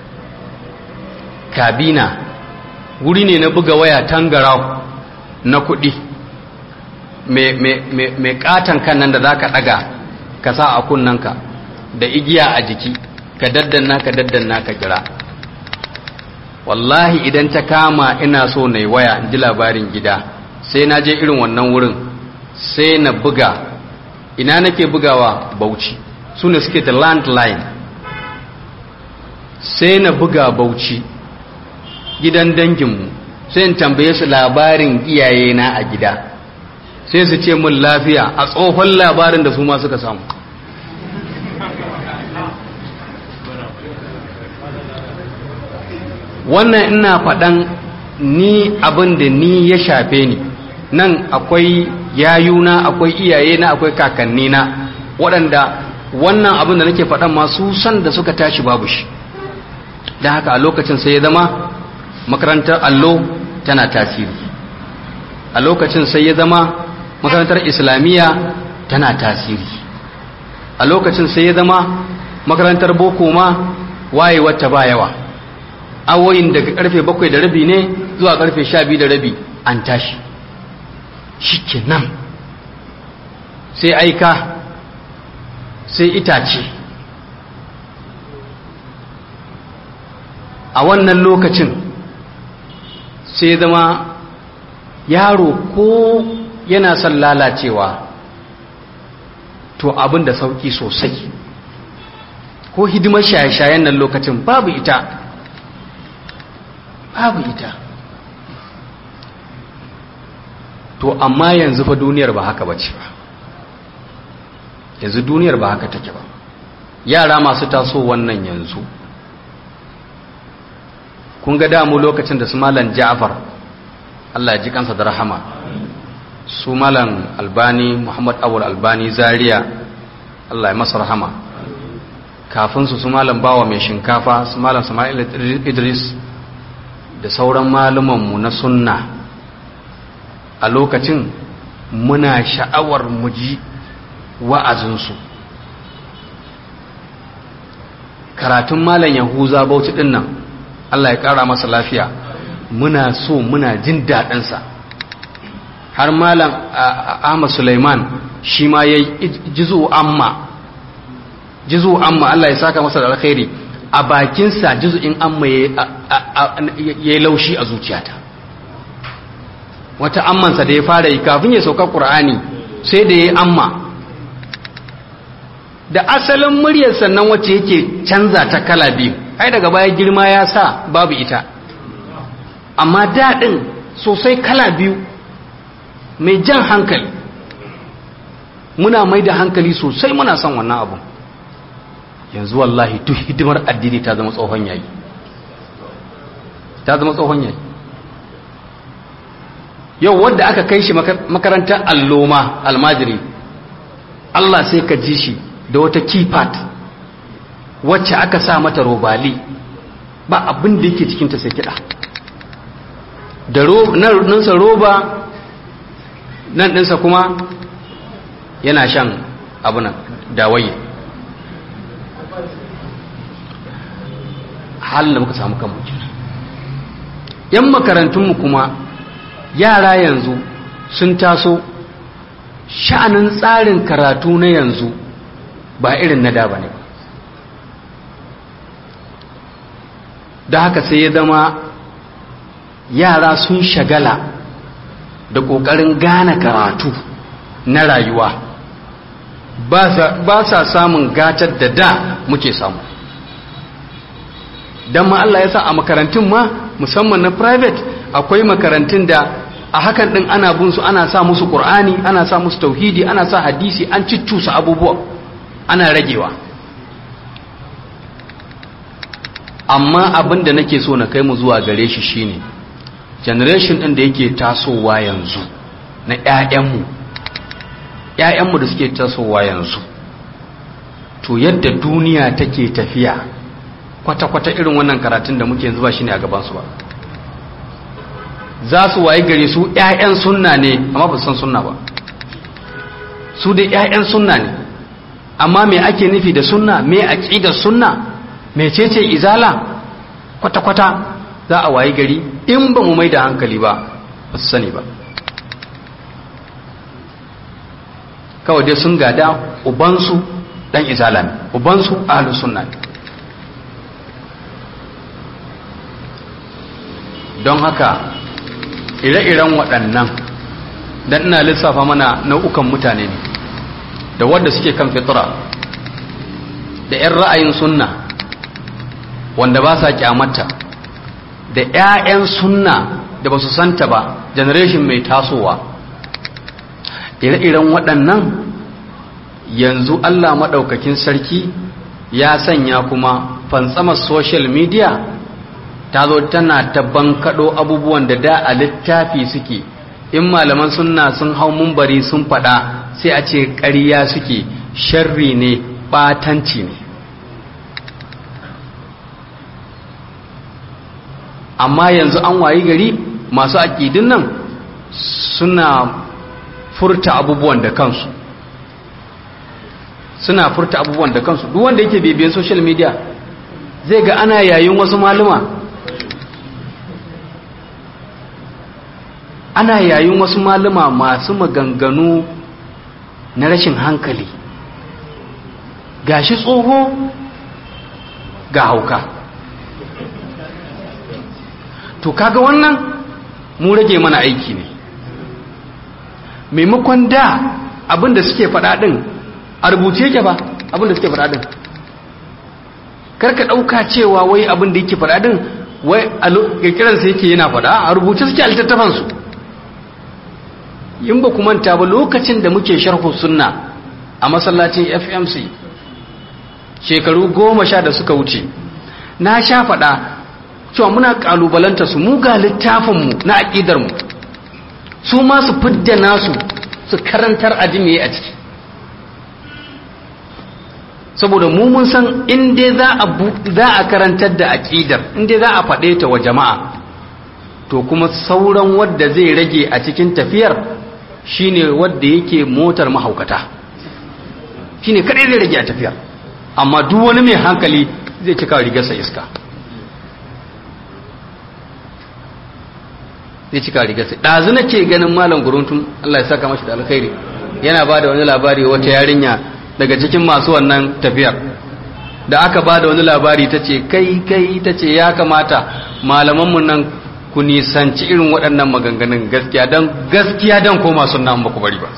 kabina wuri ne na buga waya tangarau na kuɗi mai katon kan nan da za ka ɗaga ka sa a kunnanka da igiya a jiki ka daddanna ka daddanna ka kira wallahi idan ta kama ina so na yi waya in ji labarin gida sai na je irin wannan wurin sai na buga ina nake bugawa bauchi su ne suke da landline sai na buga bauchi gidan danginmu sai in tambaye su labarin iyayena a gida sai su ce mun lafiya a tsohon labarin da su ma suka samu wannan ina faɗan ni abin da ni ya shafe ni nan akwai yayuna akwai iyayena akwai kakannina waɗanda wannan abin da nake faɗan masu san da suka tashi babu shi don haka a lokacin sai ya zama makarantar allo tana tasiri a lokacin sai ya zama makarantar islamiyya tana tasiri a lokacin sai ya zama makarantar boko ma waye wata ba yawa awoyin daga karfe bakwai da rabi ne zuwa karfe sha biyu da rabi an tashi shi nan sai aika sai itace a wannan lokacin sai zama yaro ko yana son lalacewa to abin da sauki sosai ko hidimar shaye-shayen nan lokacin babu ita babu ita to amma yanzu fa duniyar ba haka bace ba yanzu duniyar ba haka take ba yara masu taso wannan yanzu kun ga damu lokacin da su malan ja'far Allah ya ji kansa da rahama su malan albani muhammad awul albani zaria Allah ya masa rahama kafin su su malan bawa mai shinkafa su malan sama'il idris da sauran malumanmu na sunna a lokacin muna sha'awar muji wa'azinsu karatun malan yahuza bauchi din nan Allah ya ƙara masa lafiya muna so muna jin daɗinsa har malam Ahmad Sulaiman shi ma ya yi jizo amma jizo amma Allah ya saka masa da alkhairi a bakinsa in amma ya yi laushi a zuciyata wata ammansa da ya fara yi kafin ya sauka ƙur'ani sai da ya yi amma da asalin muryar sannan wacce yake canza ta kala biyu ai daga baya girma ya sa babu ita amma daɗin sosai kala biyu mai jan hankali muna mai da hankali sosai muna son wannan abu yanzu wallahi duk hidimar addini ta zama tsohon yayi ta zama tsohon yayi yau wadda aka kai shi makarantar alloma almajiri Allah sai ka ji shi da wata keypad wacce aka sa mata robali ba abin da yake cikinta sai kiɗa da nansa roba nan ɗinsa kuma yana shan abunan dawaye halin da muka samu kan kenan yan makarantunmu kuma yara yanzu sun taso sha'anin tsarin karatu na yanzu ba irin na da ba ne da haka sai ya zama yara sun shagala da ƙoƙarin gane karatu na rayuwa ba sa samun gatar da da muke samu don ma Allah ya sa a makarantun ma musamman na private akwai makarantun da a hakan din ana bin su ana sa musu qur'ani ana sa musu tauhidi ana sa hadisi an ciccusa abubuwa ana ragewa amma abin da nake so na kai mu zuwa gare shi shine generation din da yake tasowa yanzu na ƴaƴanmu ƴaƴanmu da suke tasowa yanzu to yadda duniya take tafiya kwata-kwata irin wannan karatun da muke yanzu ba shine a gabansu ba za su waye gare su ƴaƴan sunna ne amma ba san sunna ba su dai ƴaƴan sunna ne amma me ake nufi da sunna me aqidar sunna mecece izala kwata-kwata za a waye gari in ba mu mai da hankali ba ba su sani ba kawai dai sun gada ubansu dan izala ne ubansu ahlus sunna ne don haka ire-iren waɗannan dan ina lissafa mana nau'ukan mutane ne da wadda suke kan fitra da 'yan ra'ayin sunna wanda ba sa kyamata da 'ya'yan sunna da ba su santa ba generation mai tasowa ire-iren waɗannan yanzu Allah maɗaukakin sarki ya sanya kuma fantsamar social media ta zo tana ta bankaɗo abubuwan da da a littafi suke in malaman sunna sun hau mumbari sun faɗa sai a ce ƙarya suke sharri ne ɓatanci ne amma yanzu an wayi gari masu aƙidin nan suna furta abubuwan da kansu suna furta abubuwan da kansu duk wanda yake bibiyan social media zai ga ana yayin wasu maluma ana yayin wasu maluma masu maganganu na rashin hankali gashi tsoho ga hauka to kaga wannan mu rage mana aiki ne maimakon da abinda suke faɗaɗin a rubuce yake ba abinda suke faɗaɗin karka ɗauka cewa wai abinda yake faɗaɗin wai a ƙirƙiransa yake yana faɗa a rubuce suke a littattafansu in ba ku manta ba lokacin da muke sharhu sunna a masallacin fmc shekaru goma sha da suka wuce na sha faɗa cewa muna ƙalubalanta su mu ga littafinmu na aƙidarmu su ma su fidda nasu su karantar ajimiye a ciki saboda mu mun san inda za a karantar da aƙidar inda za a faɗe ta wa jama'a to kuma sauran wadda zai rage a cikin tafiyar shine wadda yake motar mahaukata shine kadai zai rage a tafiyar amma duk wani mai hankali zai cika rigarsa iska zai cika rigarsa ɗazu na ce ganin malam guruntun Allah ya saka mashi da alkhairi yana ba da wani labari wata yarinya daga cikin masu wannan tafiyar da aka ba da wani labari ta ce kai kai ta ce ya kamata malamanmu nan ku nisanci irin waɗannan maganganun gaskiya don gaskiya don koma suna ba ku bari ba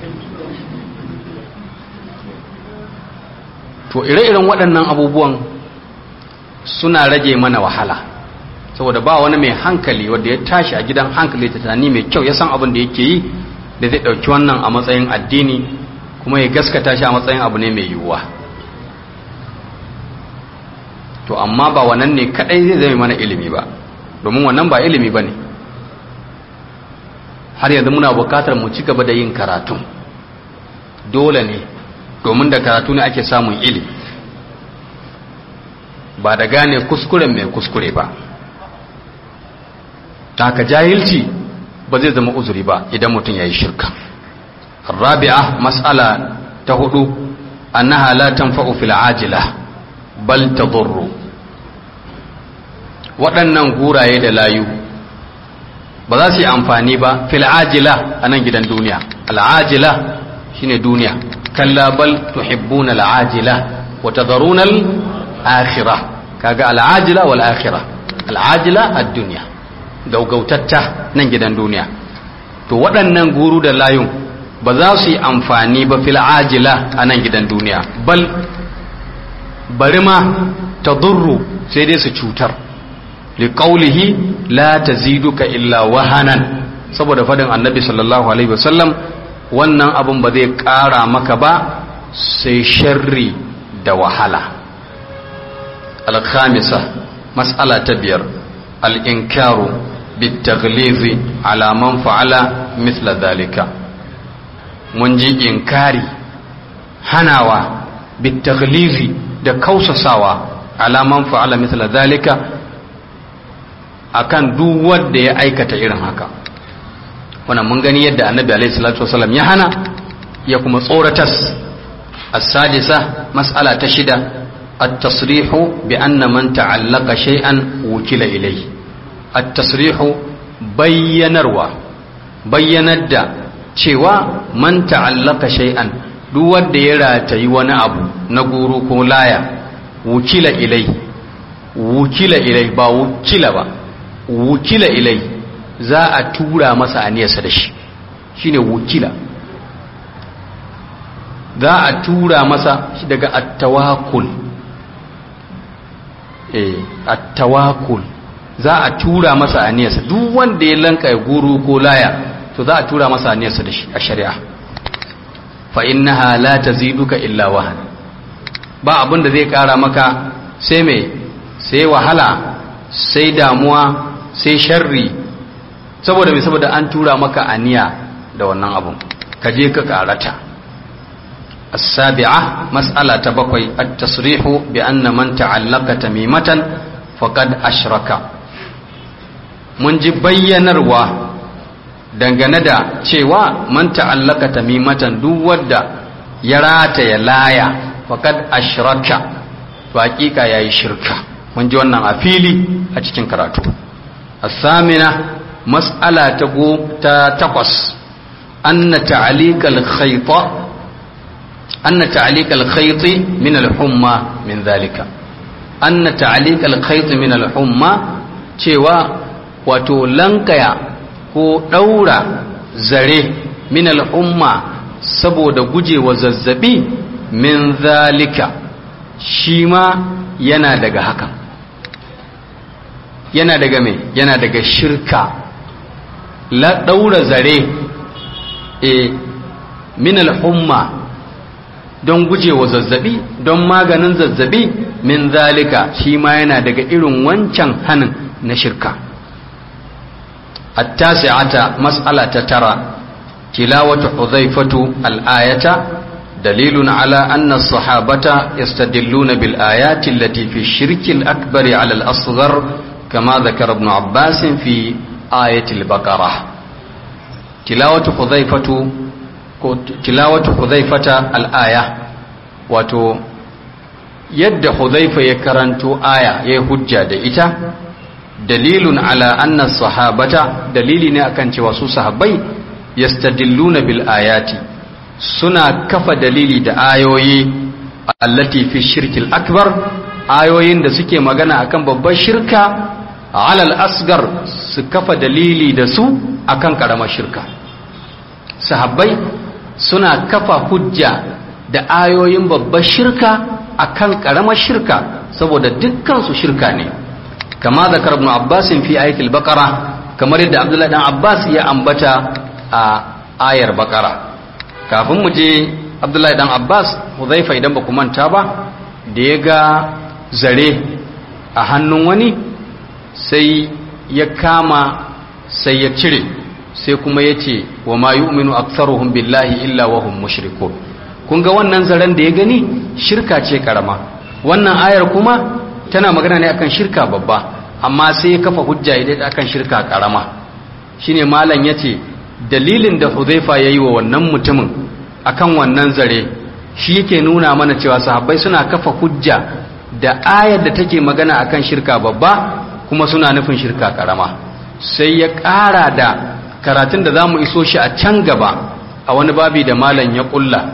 to ire-iren waɗannan abubuwan suna rage mana wahala saboda ba wani mai hankali wanda ya tashi a gidan hankali ta tunani mai kyau ya san abin da yake yi da zai ɗauki wannan a matsayin addini kuma ya gaskata shi a matsayin abu ne mai yiwuwa to amma ba wannan ne kaɗai zai zama mana ilimi ba domin wannan ba ilimi ba ne har yanzu muna bukatar mu ci gaba da yin karatu dole ne domin da karatu ne ake samun ilimi ba da gane kuskuren mai kuskure ba taka jahilci ba zai zama uzuri ba idan mutum ya yi shirka rabi'a mas'ala ta hudu annaha la tanfa'u fil ajila bal tadurru waɗannan guraye da layu ba za su yi amfani ba fil ajila a nan gidan duniya al'ajila shine duniya kalla bal tuhibbuna al'ajila wa tadharuna al-akhirah kaga al'ajila wal akhirah al'ajila ad-dunya gaugautatta nan gidan duniya to waɗannan guru da layun ba za su yi amfani ba fil ajila a nan gidan duniya bal bari ma tadurru sai dai su cutar liƙaulihi la ta ziduka illa wahanan saboda fadin annabi sallallahu alaihi wasallam wannan abin ba zai ƙara maka ba sai sharri da wahala alkhamisa mas'ala ta biyar al'inkaru bitaglizi ala man fa'ala misla zalika mun ji inkari hanawa bitaglizi da kausasawa ala man fa'ala misla zalika akan duk wanda ya aikata irin haka wannan mun gani yadda annabi alaihi salatu wasallam ya hana ya kuma tsoratas as-sadisa mas'ala ta shida at-tasrihu bi anna man ta'allaqa shay'an wukila ilayhi at-tasrihu bayyanarwa bayyanar da cewa man ta'allaqa shay'an duk wanda ya ratayi wani abu na guru ko laya wukila ilayhi wukila ilayhi ba wukila ba wukila ilai za a tura masa aniyarsa da shi shine wukila za a tura masa shi daga attawakul eh attawakul za a tura masa aniyarsa duk wanda ya lanka guru ko laya to za a tura masa aniyarsa da shi a shari'a fa innaha la taziduka illa wahan ba abin da zai kara maka sai mai sai wahala sai damuwa sai sharri saboda mai saboda an tura maka aniya da wannan abun ka je ka karata as-sabi'a mas'ala ta bakwai at-tasrihu bi anna man ta'allaka tamimatan faqad ashraka mun ji bayyanarwa dangane da cewa man ta'allaka tamimatan duk wanda ya rata ya laya faqad ashraka to hakika yayi shirka mun ji wannan a fili a cikin karatu as-samina mas'ala ta go ta takwas anna ta'liqal khayta anna ta'liqal khayti min al-humma min dhalika anna ta'liqal khayti min al-humma cewa wato lankaya ko daura zare min al-humma saboda gujewa zazzabi min zalika shi ma yana daga haka yana daga mai yana daga shirka la daura zare e min al-humma don gujewa zazzabi don maganin zazzabi min zalika shi ma yana daga irin wancan hanin na shirka التاسعة مسألة ترى تلاوة حذيفة الآية دليل على أن الصحابة يستدلون بالآيات التي في الشرك الأكبر على الأصغر كما ذكر ابن عباس في آية البقرة تلاوة حذيفة تلاوة حذيفة الآية وتو يد حذيفة يكرنت آية يهجى دئتا dalilun ala anna sahabata dalili ne akan cewa su sahabbai yastadilluna bil ayati suna kafa dalili da ayoyi allati fi shirkil akbar ayoyin da suke magana akan babbar shirka alal asgar su kafa dalili da su akan karamar shirka sahabbai suna kafa hujja da ayoyin babbar shirka akan karamar shirka saboda dukkan su shirka ne kama zakar ibn abbas fi ayatul baqara kamar yadda abdullahi dan abbas ya ambata a ayar baqara kafin mu je abdullahi dan abbas huzaifa idan ba ku manta ba da ya ga zare a hannun wani sai ya kama sai ya cire sai kuma ya ce wa ma yu'minu aktharuhum billahi illa wa hum mushrikun kun ga wannan zaren da ya gani shirka ce karama wannan ayar kuma tana magana ne akan shirka babba amma sai ya kafa hujja idan akan shirka karama shine malam yace dalilin da Hudhaifa yayi wa wannan mutumin akan wannan zare shi yake nuna mana cewa sahabbai suna kafa hujja da ayar da take magana akan shirka babba kuma suna nufin shirka karama sai ya ƙara da karatun da zamu iso shi a can gaba a wani babi da malam ya kulla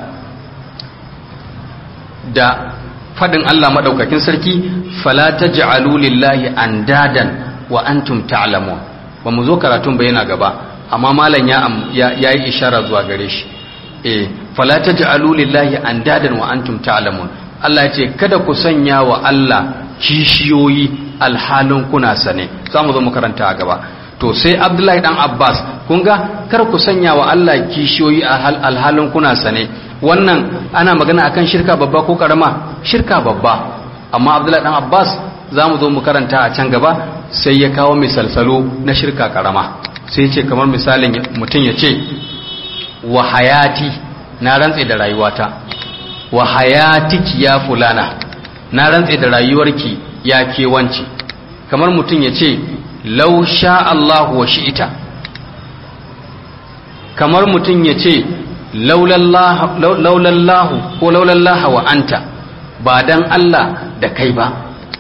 da fadin Allah madaukakin sarki fala taj'alu lillahi andadan wa antum ta'lamun ba mu zo karatun ba yana gaba amma malam ya yayi ishara zuwa gare shi eh fala taj'alu lillahi andadan wa antum ta'lamun Allah ya ce kada ku sanya wa Allah kishiyoyi alhalin kuna sane za mu zo mu karanta a gaba to sai Abdullahi dan Abbas kun ga kar ku sanya wa Allah kishiyoyi alhalin kuna sane wannan ana magana akan shirka babba ko karama shirka babba amma abdullahi dan abbas za mu zo mu karanta a can gaba sai ya kawo misalsalo na shirka karama sai ya ce kamar misalin mutum ya ce wa hayati na rantse da rayuwata wa hayatiki ya fulana na rantse da rayuwarki ya kewanci kamar mutum ya ce lau sha Allahu wa shi'ita kamar mutum ya ce laulallahu ko laulallaha wa anta ba dan Allah da kai ba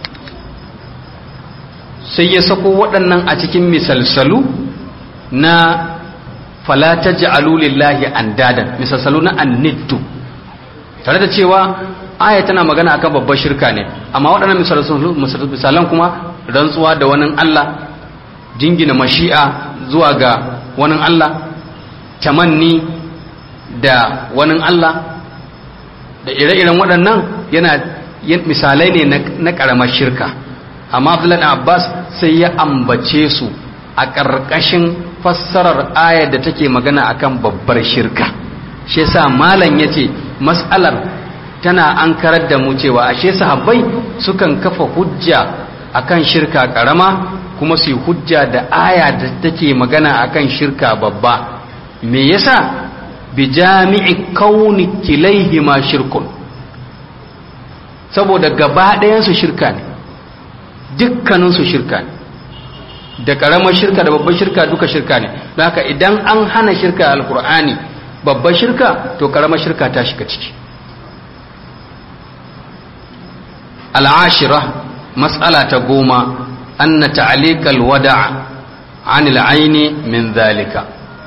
sai ya sako waɗannan a cikin misalsalu na falata ja'alu lillahi andadan misalsalu na anniddu tare da cewa aya tana magana akan babbar shirka ne amma waɗannan misalan kuma rantsuwa da wani Allah jingina mashi'a zuwa ga wani Allah tamanni da wani Allah da ire-iren waɗannan yana misalai ne na ƙaramar shirka amma abdullahi abbas sai ya ambace su a ƙarƙashin fassarar ayar da take magana akan babbar shirka shi yasa malam yace mas'alar tana an karar da mu cewa ashe sahabbai sukan kafa hujja akan shirka ƙarama kuma su yi hujja da aya da take magana akan shirka babba me yasa bi jami'i kauni kilaihima shirkun saboda gaba ɗayansu shirka ne dukkaninsu shirka ne da ƙaramar shirka da babbar shirka duka shirka ne don haka idan an hana shirka alkur'ani babbar shirka to ƙaramar shirka ta shiga ciki al'ashira matsala ta goma an na ta'alikal wada an aini min zalika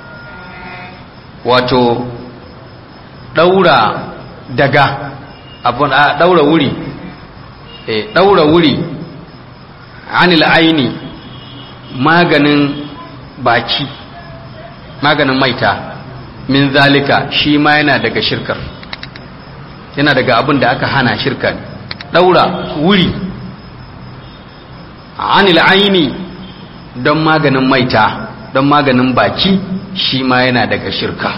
wato ɗaura daga abun a ɗaura wuri ɗaura wuri anil aini maganin baki maganin maita min zalika shi ma yana daga shirkar yana daga abin da aka hana shirka ne ɗaura wuri anil aini don maganin maita don maganin baki shi ma yana daga shirka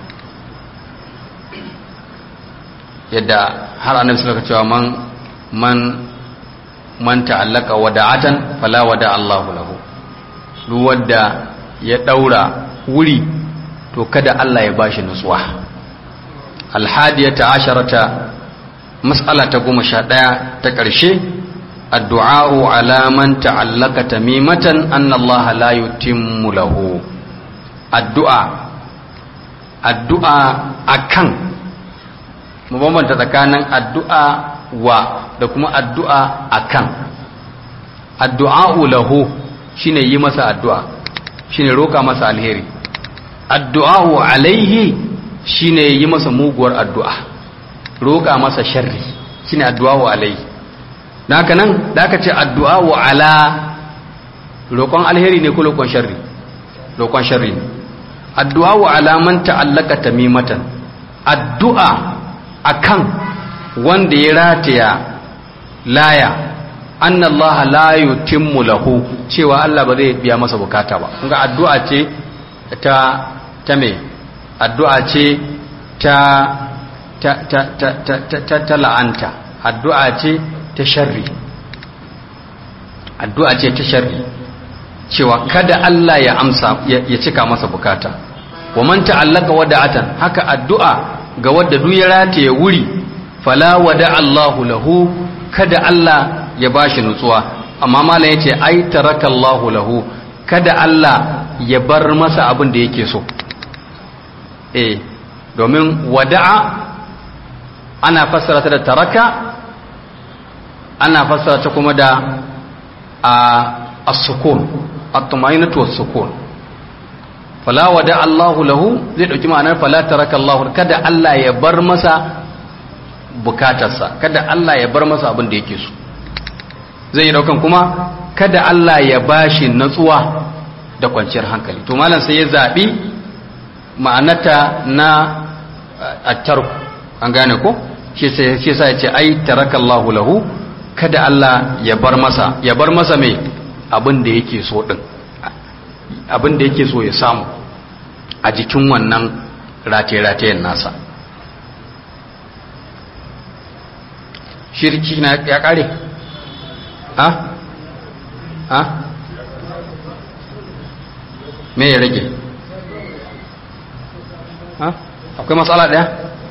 yadda har annabi suka cewa man man man ta'allaka wada'atan fala wada Allahu lahu duk wanda ya daura wuri to kada Allah ya bashi nutsuwa alhadiyata asharata mas'ala ta goma sha ɗaya ta ƙarshe addu'a'u ala man ta'allaka tamimatan anna Allah la yutimmu lahu addu'a addu'a akan mu bambanta tsakanin addu'a wa da kuma addu'a akan addu'a'u lahu shine yi masa addu'a shine roka masa alheri addu'a'u alaihi shine yi masa muguwar addu'a roka masa sharri shine addu'a'u alaihi dan haka nan da aka ce addu'a'u ala roƙon alheri ne ko roƙon sharri roƙon sharri ne addu'a'u ala man ta'allaka tamimatan addu'a akan wanda ya rataya laya anna Allah la yutimmu lahu cewa Allah ba zai biya masa bukata ba kun ga addu'a ce ta ta me addu'a ce ta ta ta ta ta ta, ta la'anta addu'a ce ta sharri addu'a ce ta sharri cewa kada Allah ya amsa ya cika masa bukata wa man ta'allaka wada'atan haka addu'a ga wadda duk ya rataye wuri fala wada Allahu lahu kada Allah ya bashi nutsuwa amma malam yace ai taraka Allahu lahu kada Allah ya bar masa abin da yake so eh domin wada'a ana fassara ta da taraka ana fassara ta kuma da as-sukun at-tumainatu was-sukun fala wada Allahu lahu zai dauki ma'anar fala taraka Allahu kada Allah ya bar masa bukatarsa kada Allah ya bar masa abin da yake so zai daukan kuma kada Allah ya bashi natsuwa da kwanciyar hankali to malam sai ya zabi ma'anata na at-tark an gane ko shi sai shi sai ya ce ai taraka Allahu lahu kada Allah ya bar masa ya bar masa mai abin da yake so din abin da yake so ya samu a jikin wannan rataye-ratayen nasa shirki na ya kare ha ha me ya rage ha akwai matsala daya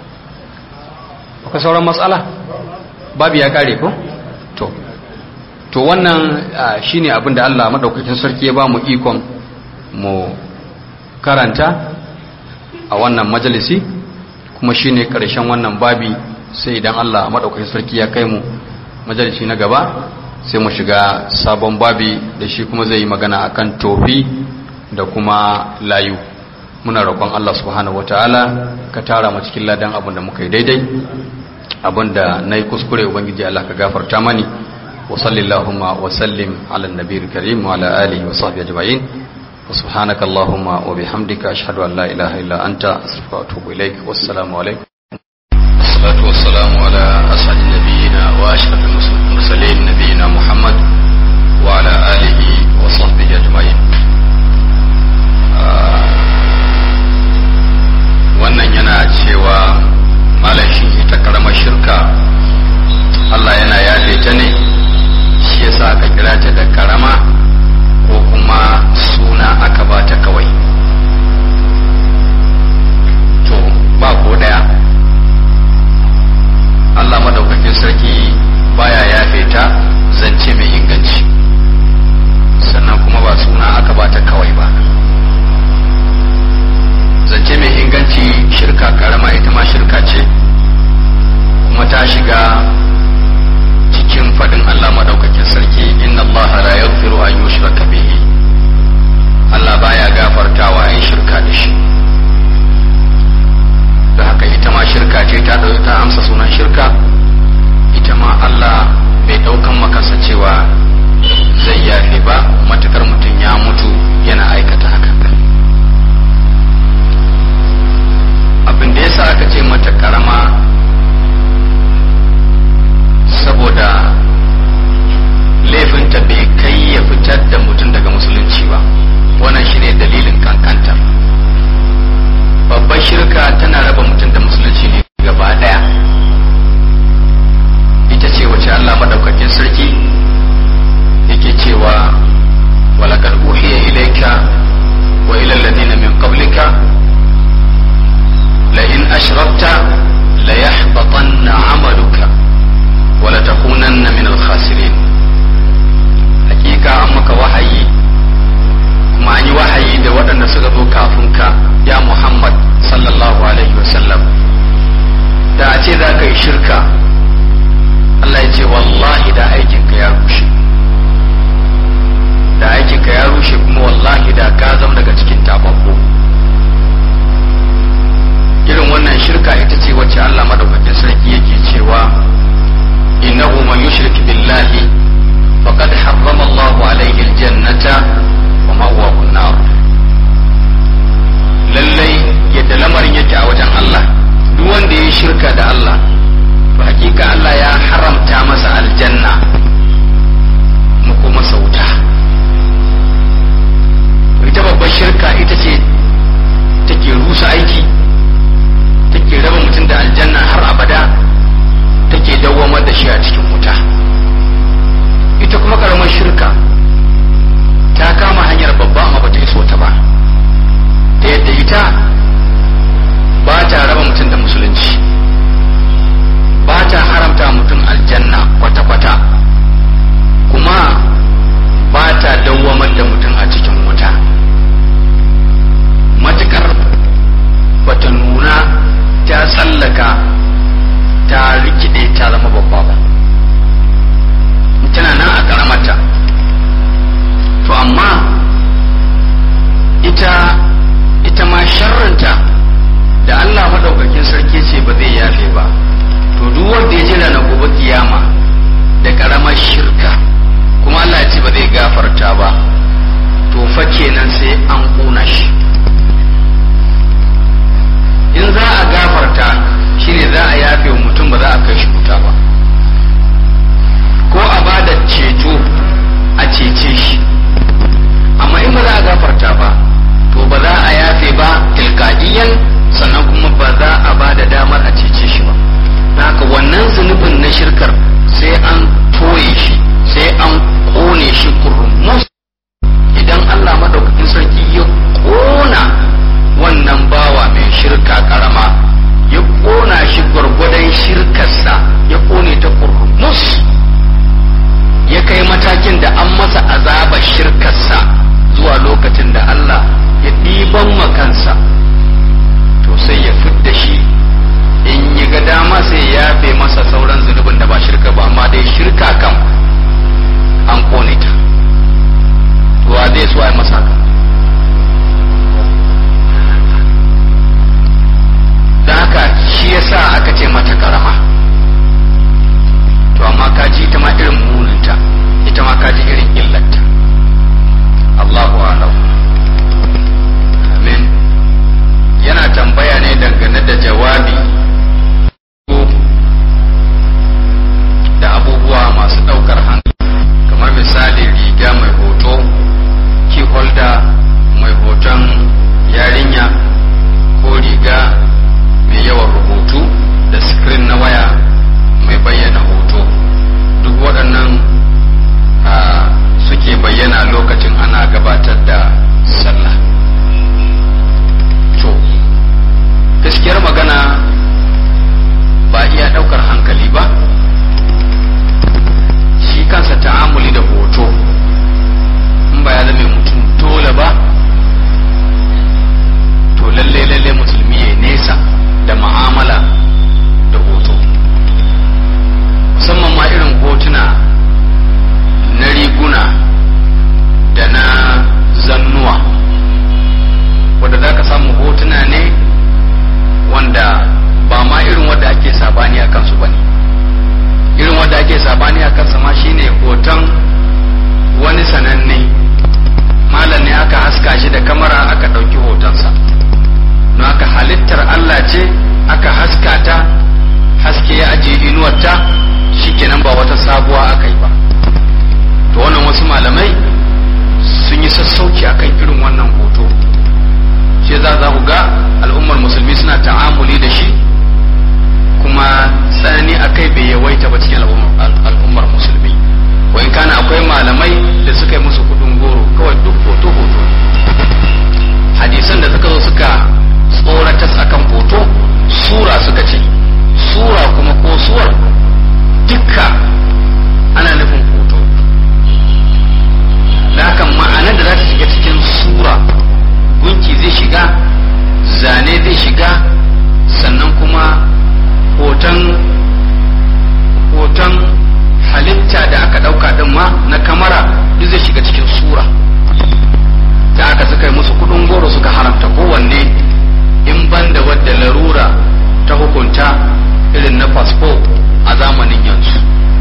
akwai sauran matsala babu ya kare ko to to wannan shine abin da Allah madaukakin sarki ya ba mu ikon mu karanta a wannan majalisi kuma shine karshen wannan babi sai idan Allah madaukakin sarki ya kai mu majalisi na gaba sai mu shiga sabon babi da shi kuma zai yi magana akan tofi da kuma layu muna roƙon Allah subhanahu wataala ka tara mu cikin ladan abin da muka yi daidai abin da na yi kuskure ubangiji Allah ka gafarta mani وصل اللهم وسلم على النبي الكريم وعلى آله وصحبه أجمعين وسبحانك اللهم وبحمدك أشهد أن لا إله إلا أنت أستغفرك وأتوب إليك والسلام عليكم والصلاة والسلام على أسعد نبينا وأشرف المرسلين نبينا محمد وعلى آله وصحبه أجمعين wannan yana cewa malashi ita karamar shirka Allah yana yafe ta ne shi yasa aka kira ta da karama ko kuma suna aka ba ta kawai to ba ko daya Allah madaukakin sarki baya yafe ta zance mai inganci sannan kuma ba suna aka ba ta kawai ba zance mai inganci shirka karama ita ma shirka ce kuma ta shiga cikin fadin Allah madaukakin sarki inna Allah la yaghfiru an yushraka bihi Allah baya gafartawa ai shirka da shi da haka ita ma shirka ce ta dauki ta amsa sunan shirka ita ma Allah bai daukan makansa cewa zai yafe ba matukar mutum ya mutu yana aikata haka abin da yasa aka ce mata karama saboda laifinta bai kai ya fitar da mutum daga musulunci ba wannan shine dalilin kankantar babbar shirka tana raba mutum da musulunci ne gaba daya ita ce wace Allah madaukakin sarki yake cewa walaqad uhiya ilayka wa ila alladhina min qablika la in ashrakta la yahbatanna 'amaluka wa la takunanna min al-khasirin hakika an maka wahayi kuma an yi wahayi da waɗanda suka zo kafin ka ya Muhammad sallallahu alaihi wasallam da a ce za ka yi shirka Allah ya ce wallahi da aikinka ya rushe da aikinka ya rushe kuma wallahi da ka zama daga cikin tababbu irin wannan shirka ita ce wacce Allah madaukakin sarki yake cewa innahu man yushrik billahi faqad harrama Allahu alaihi aljannata wa ma'wahu an-nar lallai yadda lamarin yake a wajen Allah duk wanda ya shirka da Allah to hakika Allah ya haramta masa aljanna mu kuma sauta ita babbar shirka ita ce take rusa aiki take raba mutum da aljanna har abada take dawwamar da shi a cikin wuta ita kuma karamar shirka ta kama hanyar babba amma bata iso ta ba ta yadda ita ba ta raba mutum da musulunci ba ta haramta mutum aljanna kwata-kwata kuma ba ta dawwamar da mutum a cikin wuta matukar bata nuna ta tsallaka ta rikide ta zama babba ba kenan ba wata sabuwa aka yi ba to wannan wasu malamai sun yi sassauci akan irin wannan hoto shi za za ku ga al'ummar musulmi suna ta'amuli da shi kuma tsanani akai bai yawaita ba cikin al'ummar musulmi wai kana akwai malamai da suka yi musu kudin goro kawai duk hoto hoto hadisan da suka zo suka tsoratas akan hoto sura suka ce sura kuma ko suwar dukka ana nufin hoto da haka ma'anar da za ta shiga cikin sura gunki zai shiga zane zai shiga sannan kuma hoton hoton halitta da aka dauka din ma na kamara duk zai shiga cikin sura da aka suka yi musu kudin goro suka haramta kowanne in ban da wadda larura ta hukunta irin na fasfo a zamanin yanzu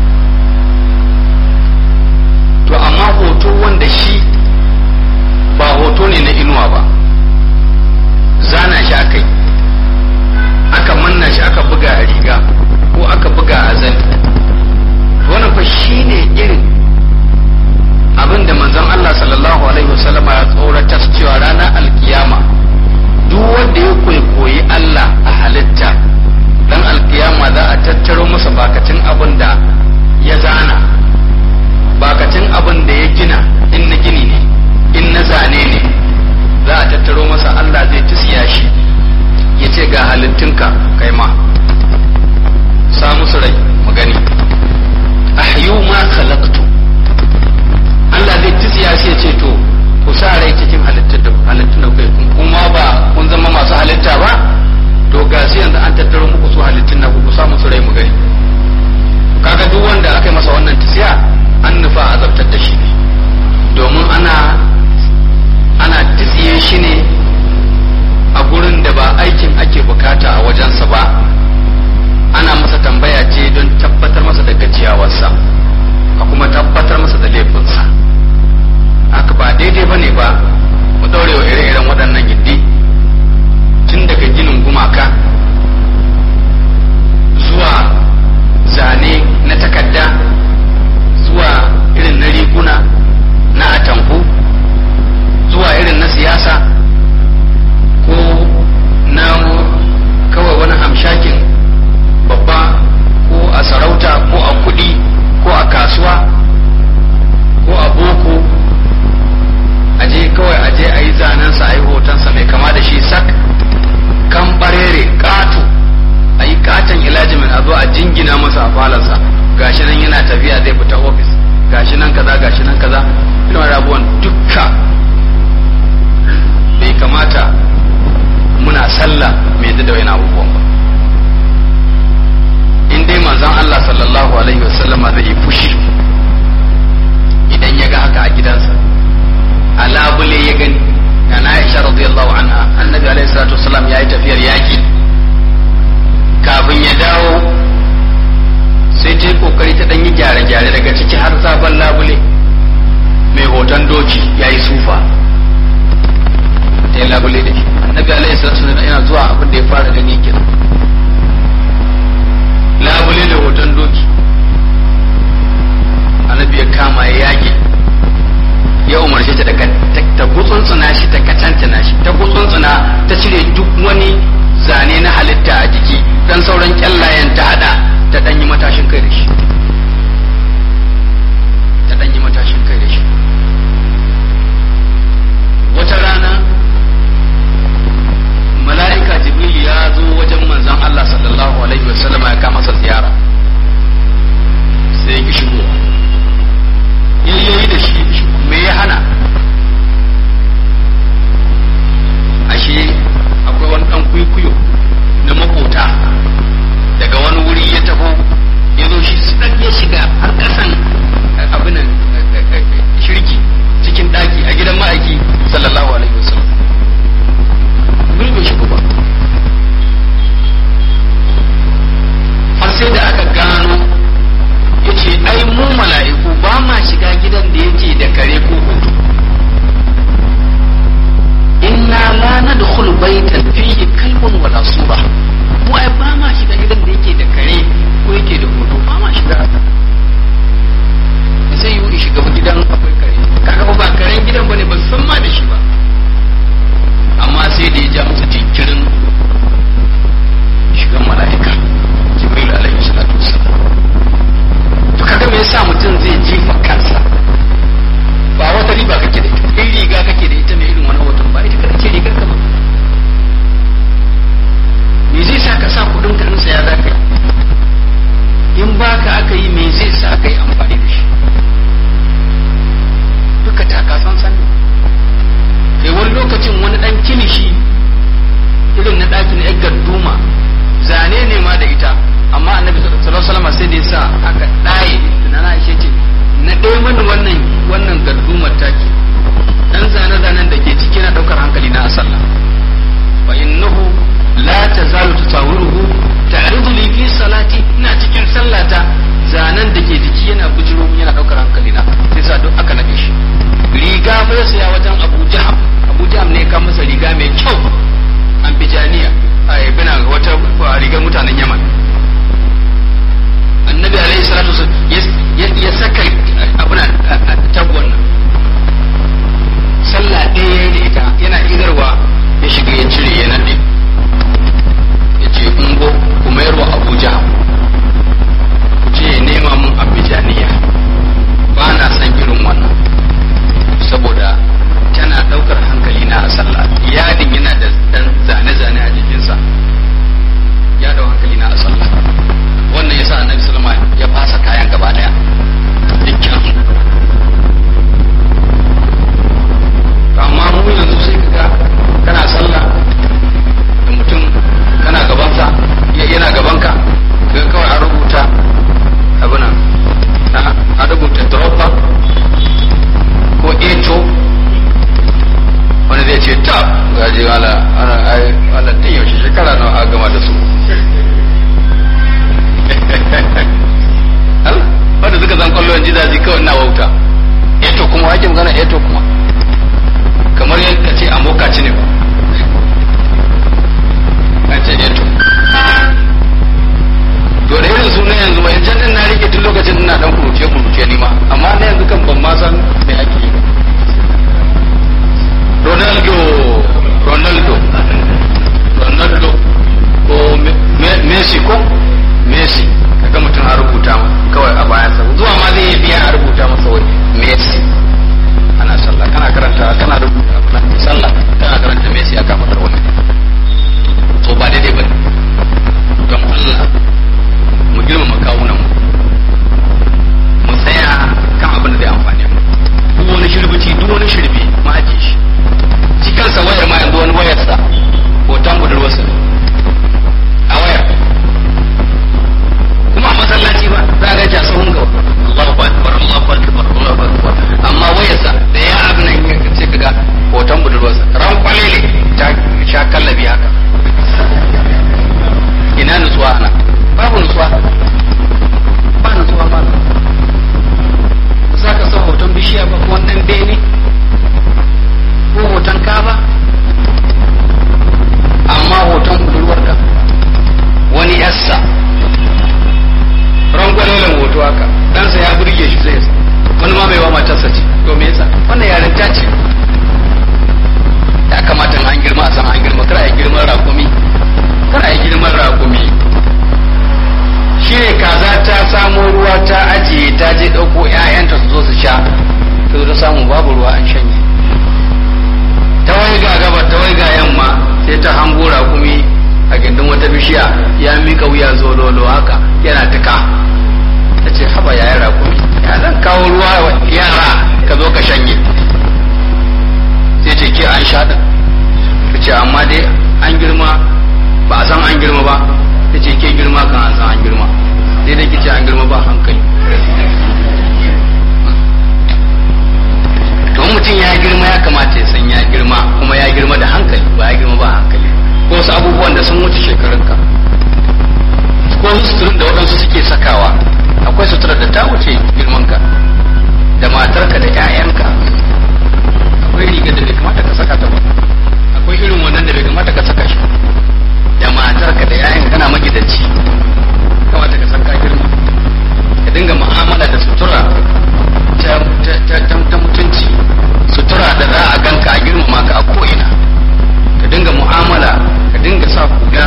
to amma hoto wanda shi ba hoto ne na inuwa ba zana shi aka yi aka manna shi aka buga a riga ko aka buga a zan wannan fa shi ne irin abin da manzon Allah sallallahu alaihi wasallam ya tsoratar cewa ranar alkiyama duk wanda ya kwaikwayi Allah a halitta dan alkiyama za a tattaro masa bakacin abin da ya zana bakacin abin da ya gina in na gini ne in na zane ne za a tattaro masa Allah zai tusiya shi ya ce ga halittunka kai ma sa musu rai mu gani ahyu ma khalaqtu Allah zai tusiya shi ya ce to ku sa rai cikin halittun da halittun da kai kuma ba kun zama masu halitta ba to ga su yanzu an tattaro muku su halittun na ku sa musu rai mu gani kaga duk wanda aka yi masa wannan tusiya an nufa azabtar da shi ne domin ana ana tsiye shi ne a gurin da ba aikin ake bukata a wajensa ba ana masa tambaya ce don tabbatar masa da gajiyawarsa a kuma tabbatar masa da laifinsa haka ba daidai ba ne ba mu daure wa ire-iren waɗannan gindi tun daga ginin gumaka zuwa zane na takarda zuwa irin na riguna na atamfu zuwa irin na siyasa ko na kawai wani hamshakin babba ko a sarauta ko a kudi ko a kasuwa ko a boko aje kawai aje a yi zanensa a yi hotonsa mai kama da shi sak kan barere ƙato a yi katon ilajimin a zo a jingina masa a falansa gashi nan yana tafiya zai fita ofis gashi nan kaza gashi nan kaza irin rabuwan dukka bai kamata muna sallah mai da wani abubuwan ba in dai manzon Allah sallallahu alaihi wasallama zai yi fushi idan ya ga haka a gidansa a labule ya gani na Aisha radiyallahu anha annabi alaihi salatu wasallam ya yi tafiyar yaki kafin ya dawo sai ta yi kokari ta ɗanyi gyare-gyare daga ciki har sabon labule mai hoton doki ya yi sufa ta yi labule da shi annabi alaihi salatu wasallam yana zuwa abin da ya fara gani kenan labule da hoton doki annabi ya kama ya yage ya umarce ta daga ta gutsuntsuna shi ta katantana shi ta gutsuntsuna ta cire duk wani zane na halitta a jiki dan sauran kyallayen ta hada ta danyi matashin kai da shi ta danyi matashin kai da shi wata rana mala'ika jibril ya zo wajen manzon Allah sallallahu alaihi wasallam ya kama masa ziyara mu'amala da sutura ta mutunci sutura da za a ganka a girmama ka a ko'ina ka dinga mu'amala ka dinga sa kula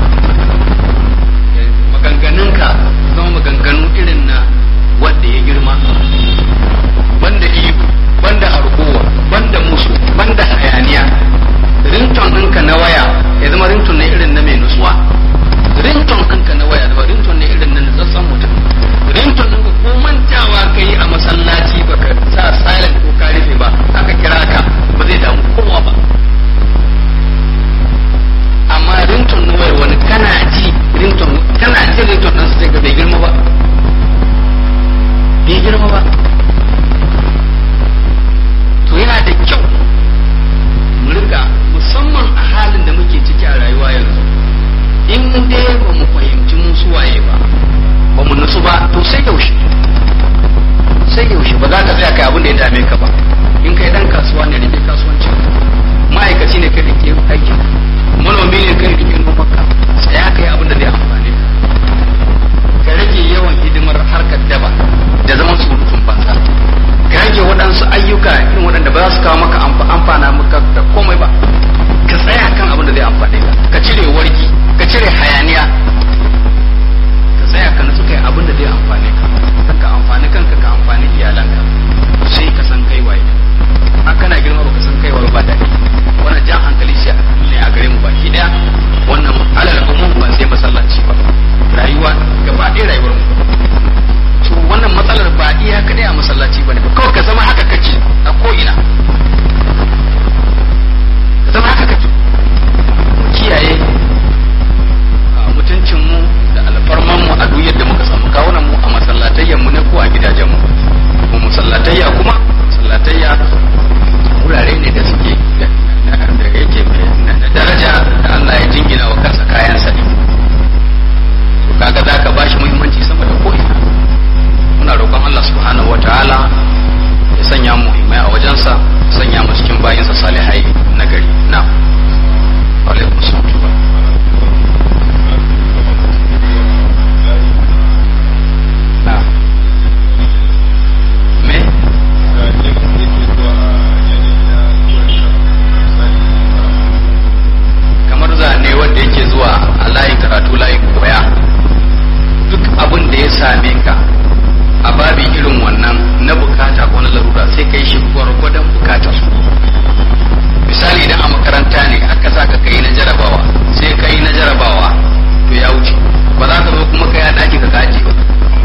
maganganunka zama maganganu irin na wanda ya girma banda ihu banda harkowa banda musu banda hayaniya rington ɗinka na waya ya zama rington ne irin na mai nutsuwa rington ɗinka na waya zama rington ne irin na nutsatsen mutum rington ɗinka ko mantawa ka yi a masallaci baka sa silent ko ka rufe ba aka kira ka ba zai damu kowa ba amma rington na wayar wani kana ji rington kana ji rington ɗinsa sai ga bai girma ba bai girma ba to yana da kyau mu rika musamman a halin da muke ciki a rayuwa yanzu in dai ba mu fahimci mun suwaye ba ba mu nutsu ba to sai yaushe sai yaushe ba za ka tsaya kai abin da ya dame ka ba in kai dan kasuwa ne rike kasuwancin ma'aikaci ne kai rike aiki manomi ne kai rike nomanka tsaya kai abin da zai amfane ka ka rage yawan hidimar harkar daba da zaman surutun banza ka rage waɗansu ayyuka irin waɗanda ba za su kawo maka amfana maka da komai ba ka tsaya kan abin da zai amfane ka ka cire wargi ka cire hayaniya ka tsaya ka nutsu kai abin da zai amfane ka ka amfani kanka ka amfani iyalanka sai ka san kai waye a kana girma ba ka san kai waye ba daɗi wannan jan hankali shi ne a gare mu baki daya wannan alal umum ba sai masallaci ba rayuwa gaba ɗaya rayuwar mu to wannan matsalar ba iya kadai a masallaci bane ba kawai ka zama haka kake a ko ina ka zama haka kake kiyaye mutuncin mu da alfarman mu a duk yadda muka samu kawunan mu a masallatayyan mu ne ko a gidajen mu ko masallatayya kuma masallatayya wurare ne da suke da yake na daraja da Allah ya jingina wa kansa kayan sa ne to kaga zaka bashi muhimmanci sama da ko ina muna roƙon Allah subhanahu wataala ya sanya mu himai a wajensa sanya mu cikin bayinsa salihai na gari na alaikum salam na me kamar zane wanda yake zuwa a layi karatu layi koya duk abin da ya same ka a babi irin wannan na bukata ko na larura sai kai shi gwargwadon bukatar su misali idan a makaranta ne aka sa ka kai na jarabawa sai kai na jarabawa to ya wuce ba za ka zo kuma kai a daki ka kaji ba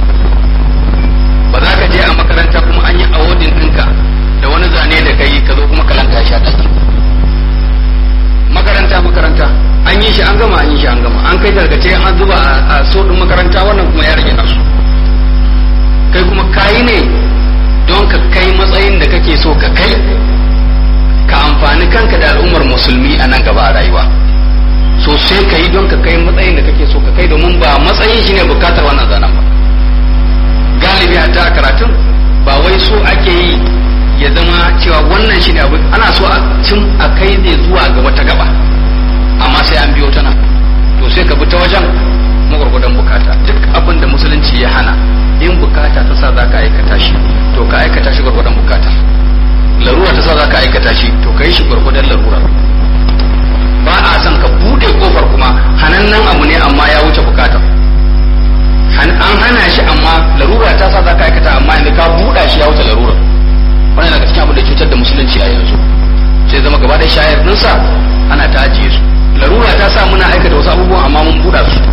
ba za ka je a makaranta kuma an yi awodin ɗinka da wani zane da kai ka zo kuma kalanta shi a daki makaranta makaranta an yi shi an gama an yi shi an gama an kai tarkace an zuba a so din makaranta wannan kuma ya rage nasu kai kuma kayi ne don ka kai matsayin da kake so ka kai ka amfani kanka da al'ummar musulmi a nan gaba a rayuwa so sai ka yi don ka kai matsayin da kake so ka kai domin ba matsayin shi ne bukatar wannan zanen ba galibi a ta karatun ba wai so ake yi ya zama cewa wannan shi ne abu ana so a cin a kai zai zuwa ga wata gaba amma sai an biyo ta nan to sai ka bi ta wajen magwargwadon bukata duk abin da musulunci ya hana in bukata ta sa za ka aikata shi to ka aikata shi gwargwadon bukata larura ta sa za ka aikata shi to ka yi shi gwargwadon larura ba a son ka bude kofar kuma hanannen abu ne amma ya wuce bukata an hana shi amma larura ta sa za ka aikata amma inda ka buɗa shi ya wuce larura wannan daga cikin abin da cutar da musulunci a yanzu sai zama gaba da shayar ɗinsa ana ta ajiye su larura ta sa muna aikata wasu abubuwan amma mun buɗa su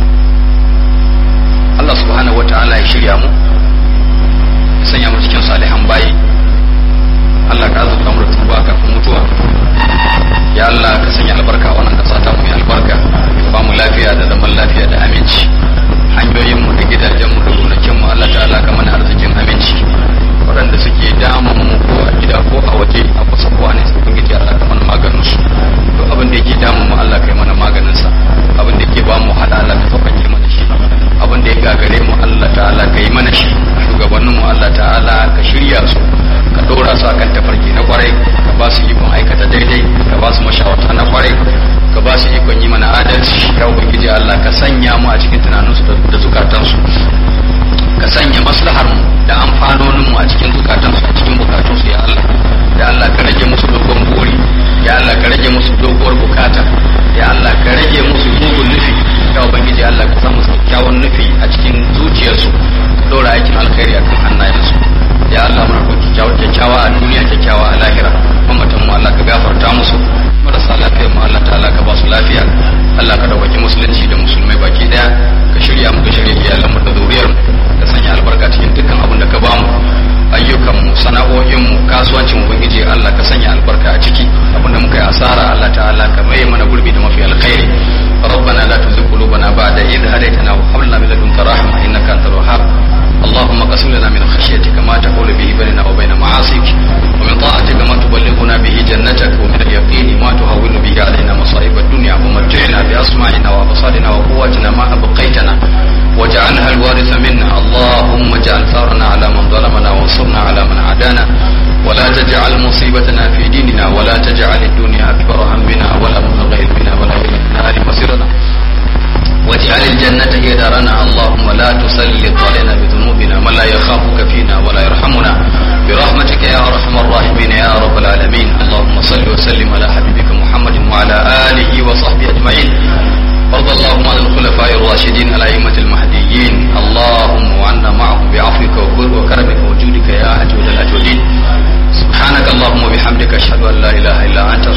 Allah subhanahu wata'ala ya shirya mu ya sanya mu cikin salihan bayi Allah ka azurta mu da tuba kafin mutuwa ya Allah ka sanya albarka a wannan kasa ta mu ya albarka ba mu lafiya da zaman lafiya da aminci hanyoyin mu da gidajen mu da gonakin mu Allah ta'ala ka mana arzikin aminci waɗanda suke damun mu ko a gida ko a waje a kusa ko a nesa ubangiji Allah ka mana maganin su to abin da yake damun mu Allah ka yi mana maganin sa abin da yake ba mu hada Allah ka sauƙaƙe mana shi abin da ya gagare mu Allah ta'ala ka yi mana shi shugabannin mu Allah ta'ala ka shirya su ka dora su akan tafarki na kwarai ka ba su ikon aikata daidai ka ba su mashawarta na kwarai ka ba su ikon yi mana adalci ya ubangiji Allah ka sanya mu a cikin tunaninsu da zukatansu ka sanya maslahar mu da amfanonin mu a cikin zukatansu a cikin bukatunsu ya Allah ya Allah ka rage musu dogon buri ya Allah ka rage musu doguwar bukata ya Allah ka rage musu mugun nufi ya ubangiji Allah ka samu kyakkyawan nufi a cikin zuciyarsu ka dora aikin alkhairi akan hannayensu ya Allah muna roƙi kyakkyawa a duniya kyakkyawa a lahira mamatan mu Allah ka gafarta musu marasa lafiyar mu Allah ta'ala ka ba su lafiya Allah ka dauki musulunci da musulmai baki daya ka shirya mu ka shirya iyalan mu da zuriyar mu ka sanya albarka cikin dukkan abin da ka ba mu ayyukan mu sana'o'in mu kasuwancin mu ubangiji Allah ka sanya albarka a ciki abin da muka yi asara Allah ta'ala ka mai mana gurbi da mafi alkhairi ربنا لا تزغ قلوبنا بعد إذ هديتنا وهب لنا من لدنك رحمة إنك أنت الوهاب اللهم اقسم لنا من خشيتك ما تحول به بيننا وبين معاصيك ومن طاعتك ما تبلغنا به جنتك ومن اليقين ما تهون به علينا مصائب الدنيا ومتعنا بأسماعنا وأبصارنا وقواتنا ما أبقيتنا واجعلها الوارث منا اللهم اجعل ثارنا على من ظلمنا وانصرنا على من عادانا ولا تجعل مصيبتنا في ديننا ولا تجعل الدنيا أكبر همنا ولا مبلغ علمنا ولا إلى النار مصيرنا واجعل الجنة هي دارنا اللهم لا تسلط علينا بذنوبنا من لا يخافك فينا ولا يرحمنا برحمتك يا أرحم الراحمين يا رب العالمين اللهم صل وسلم على حبيبك محمد وعلى آله وصحبه أجمعين وارض اللهم عن الخلفاء الراشدين الأئمة المهديين اللهم وعنا معهم بعفوك وكرمك وجودك يا أجود الأجودين سبحانك اللهم وبحمدك أشهد أن لا إله إلا أنت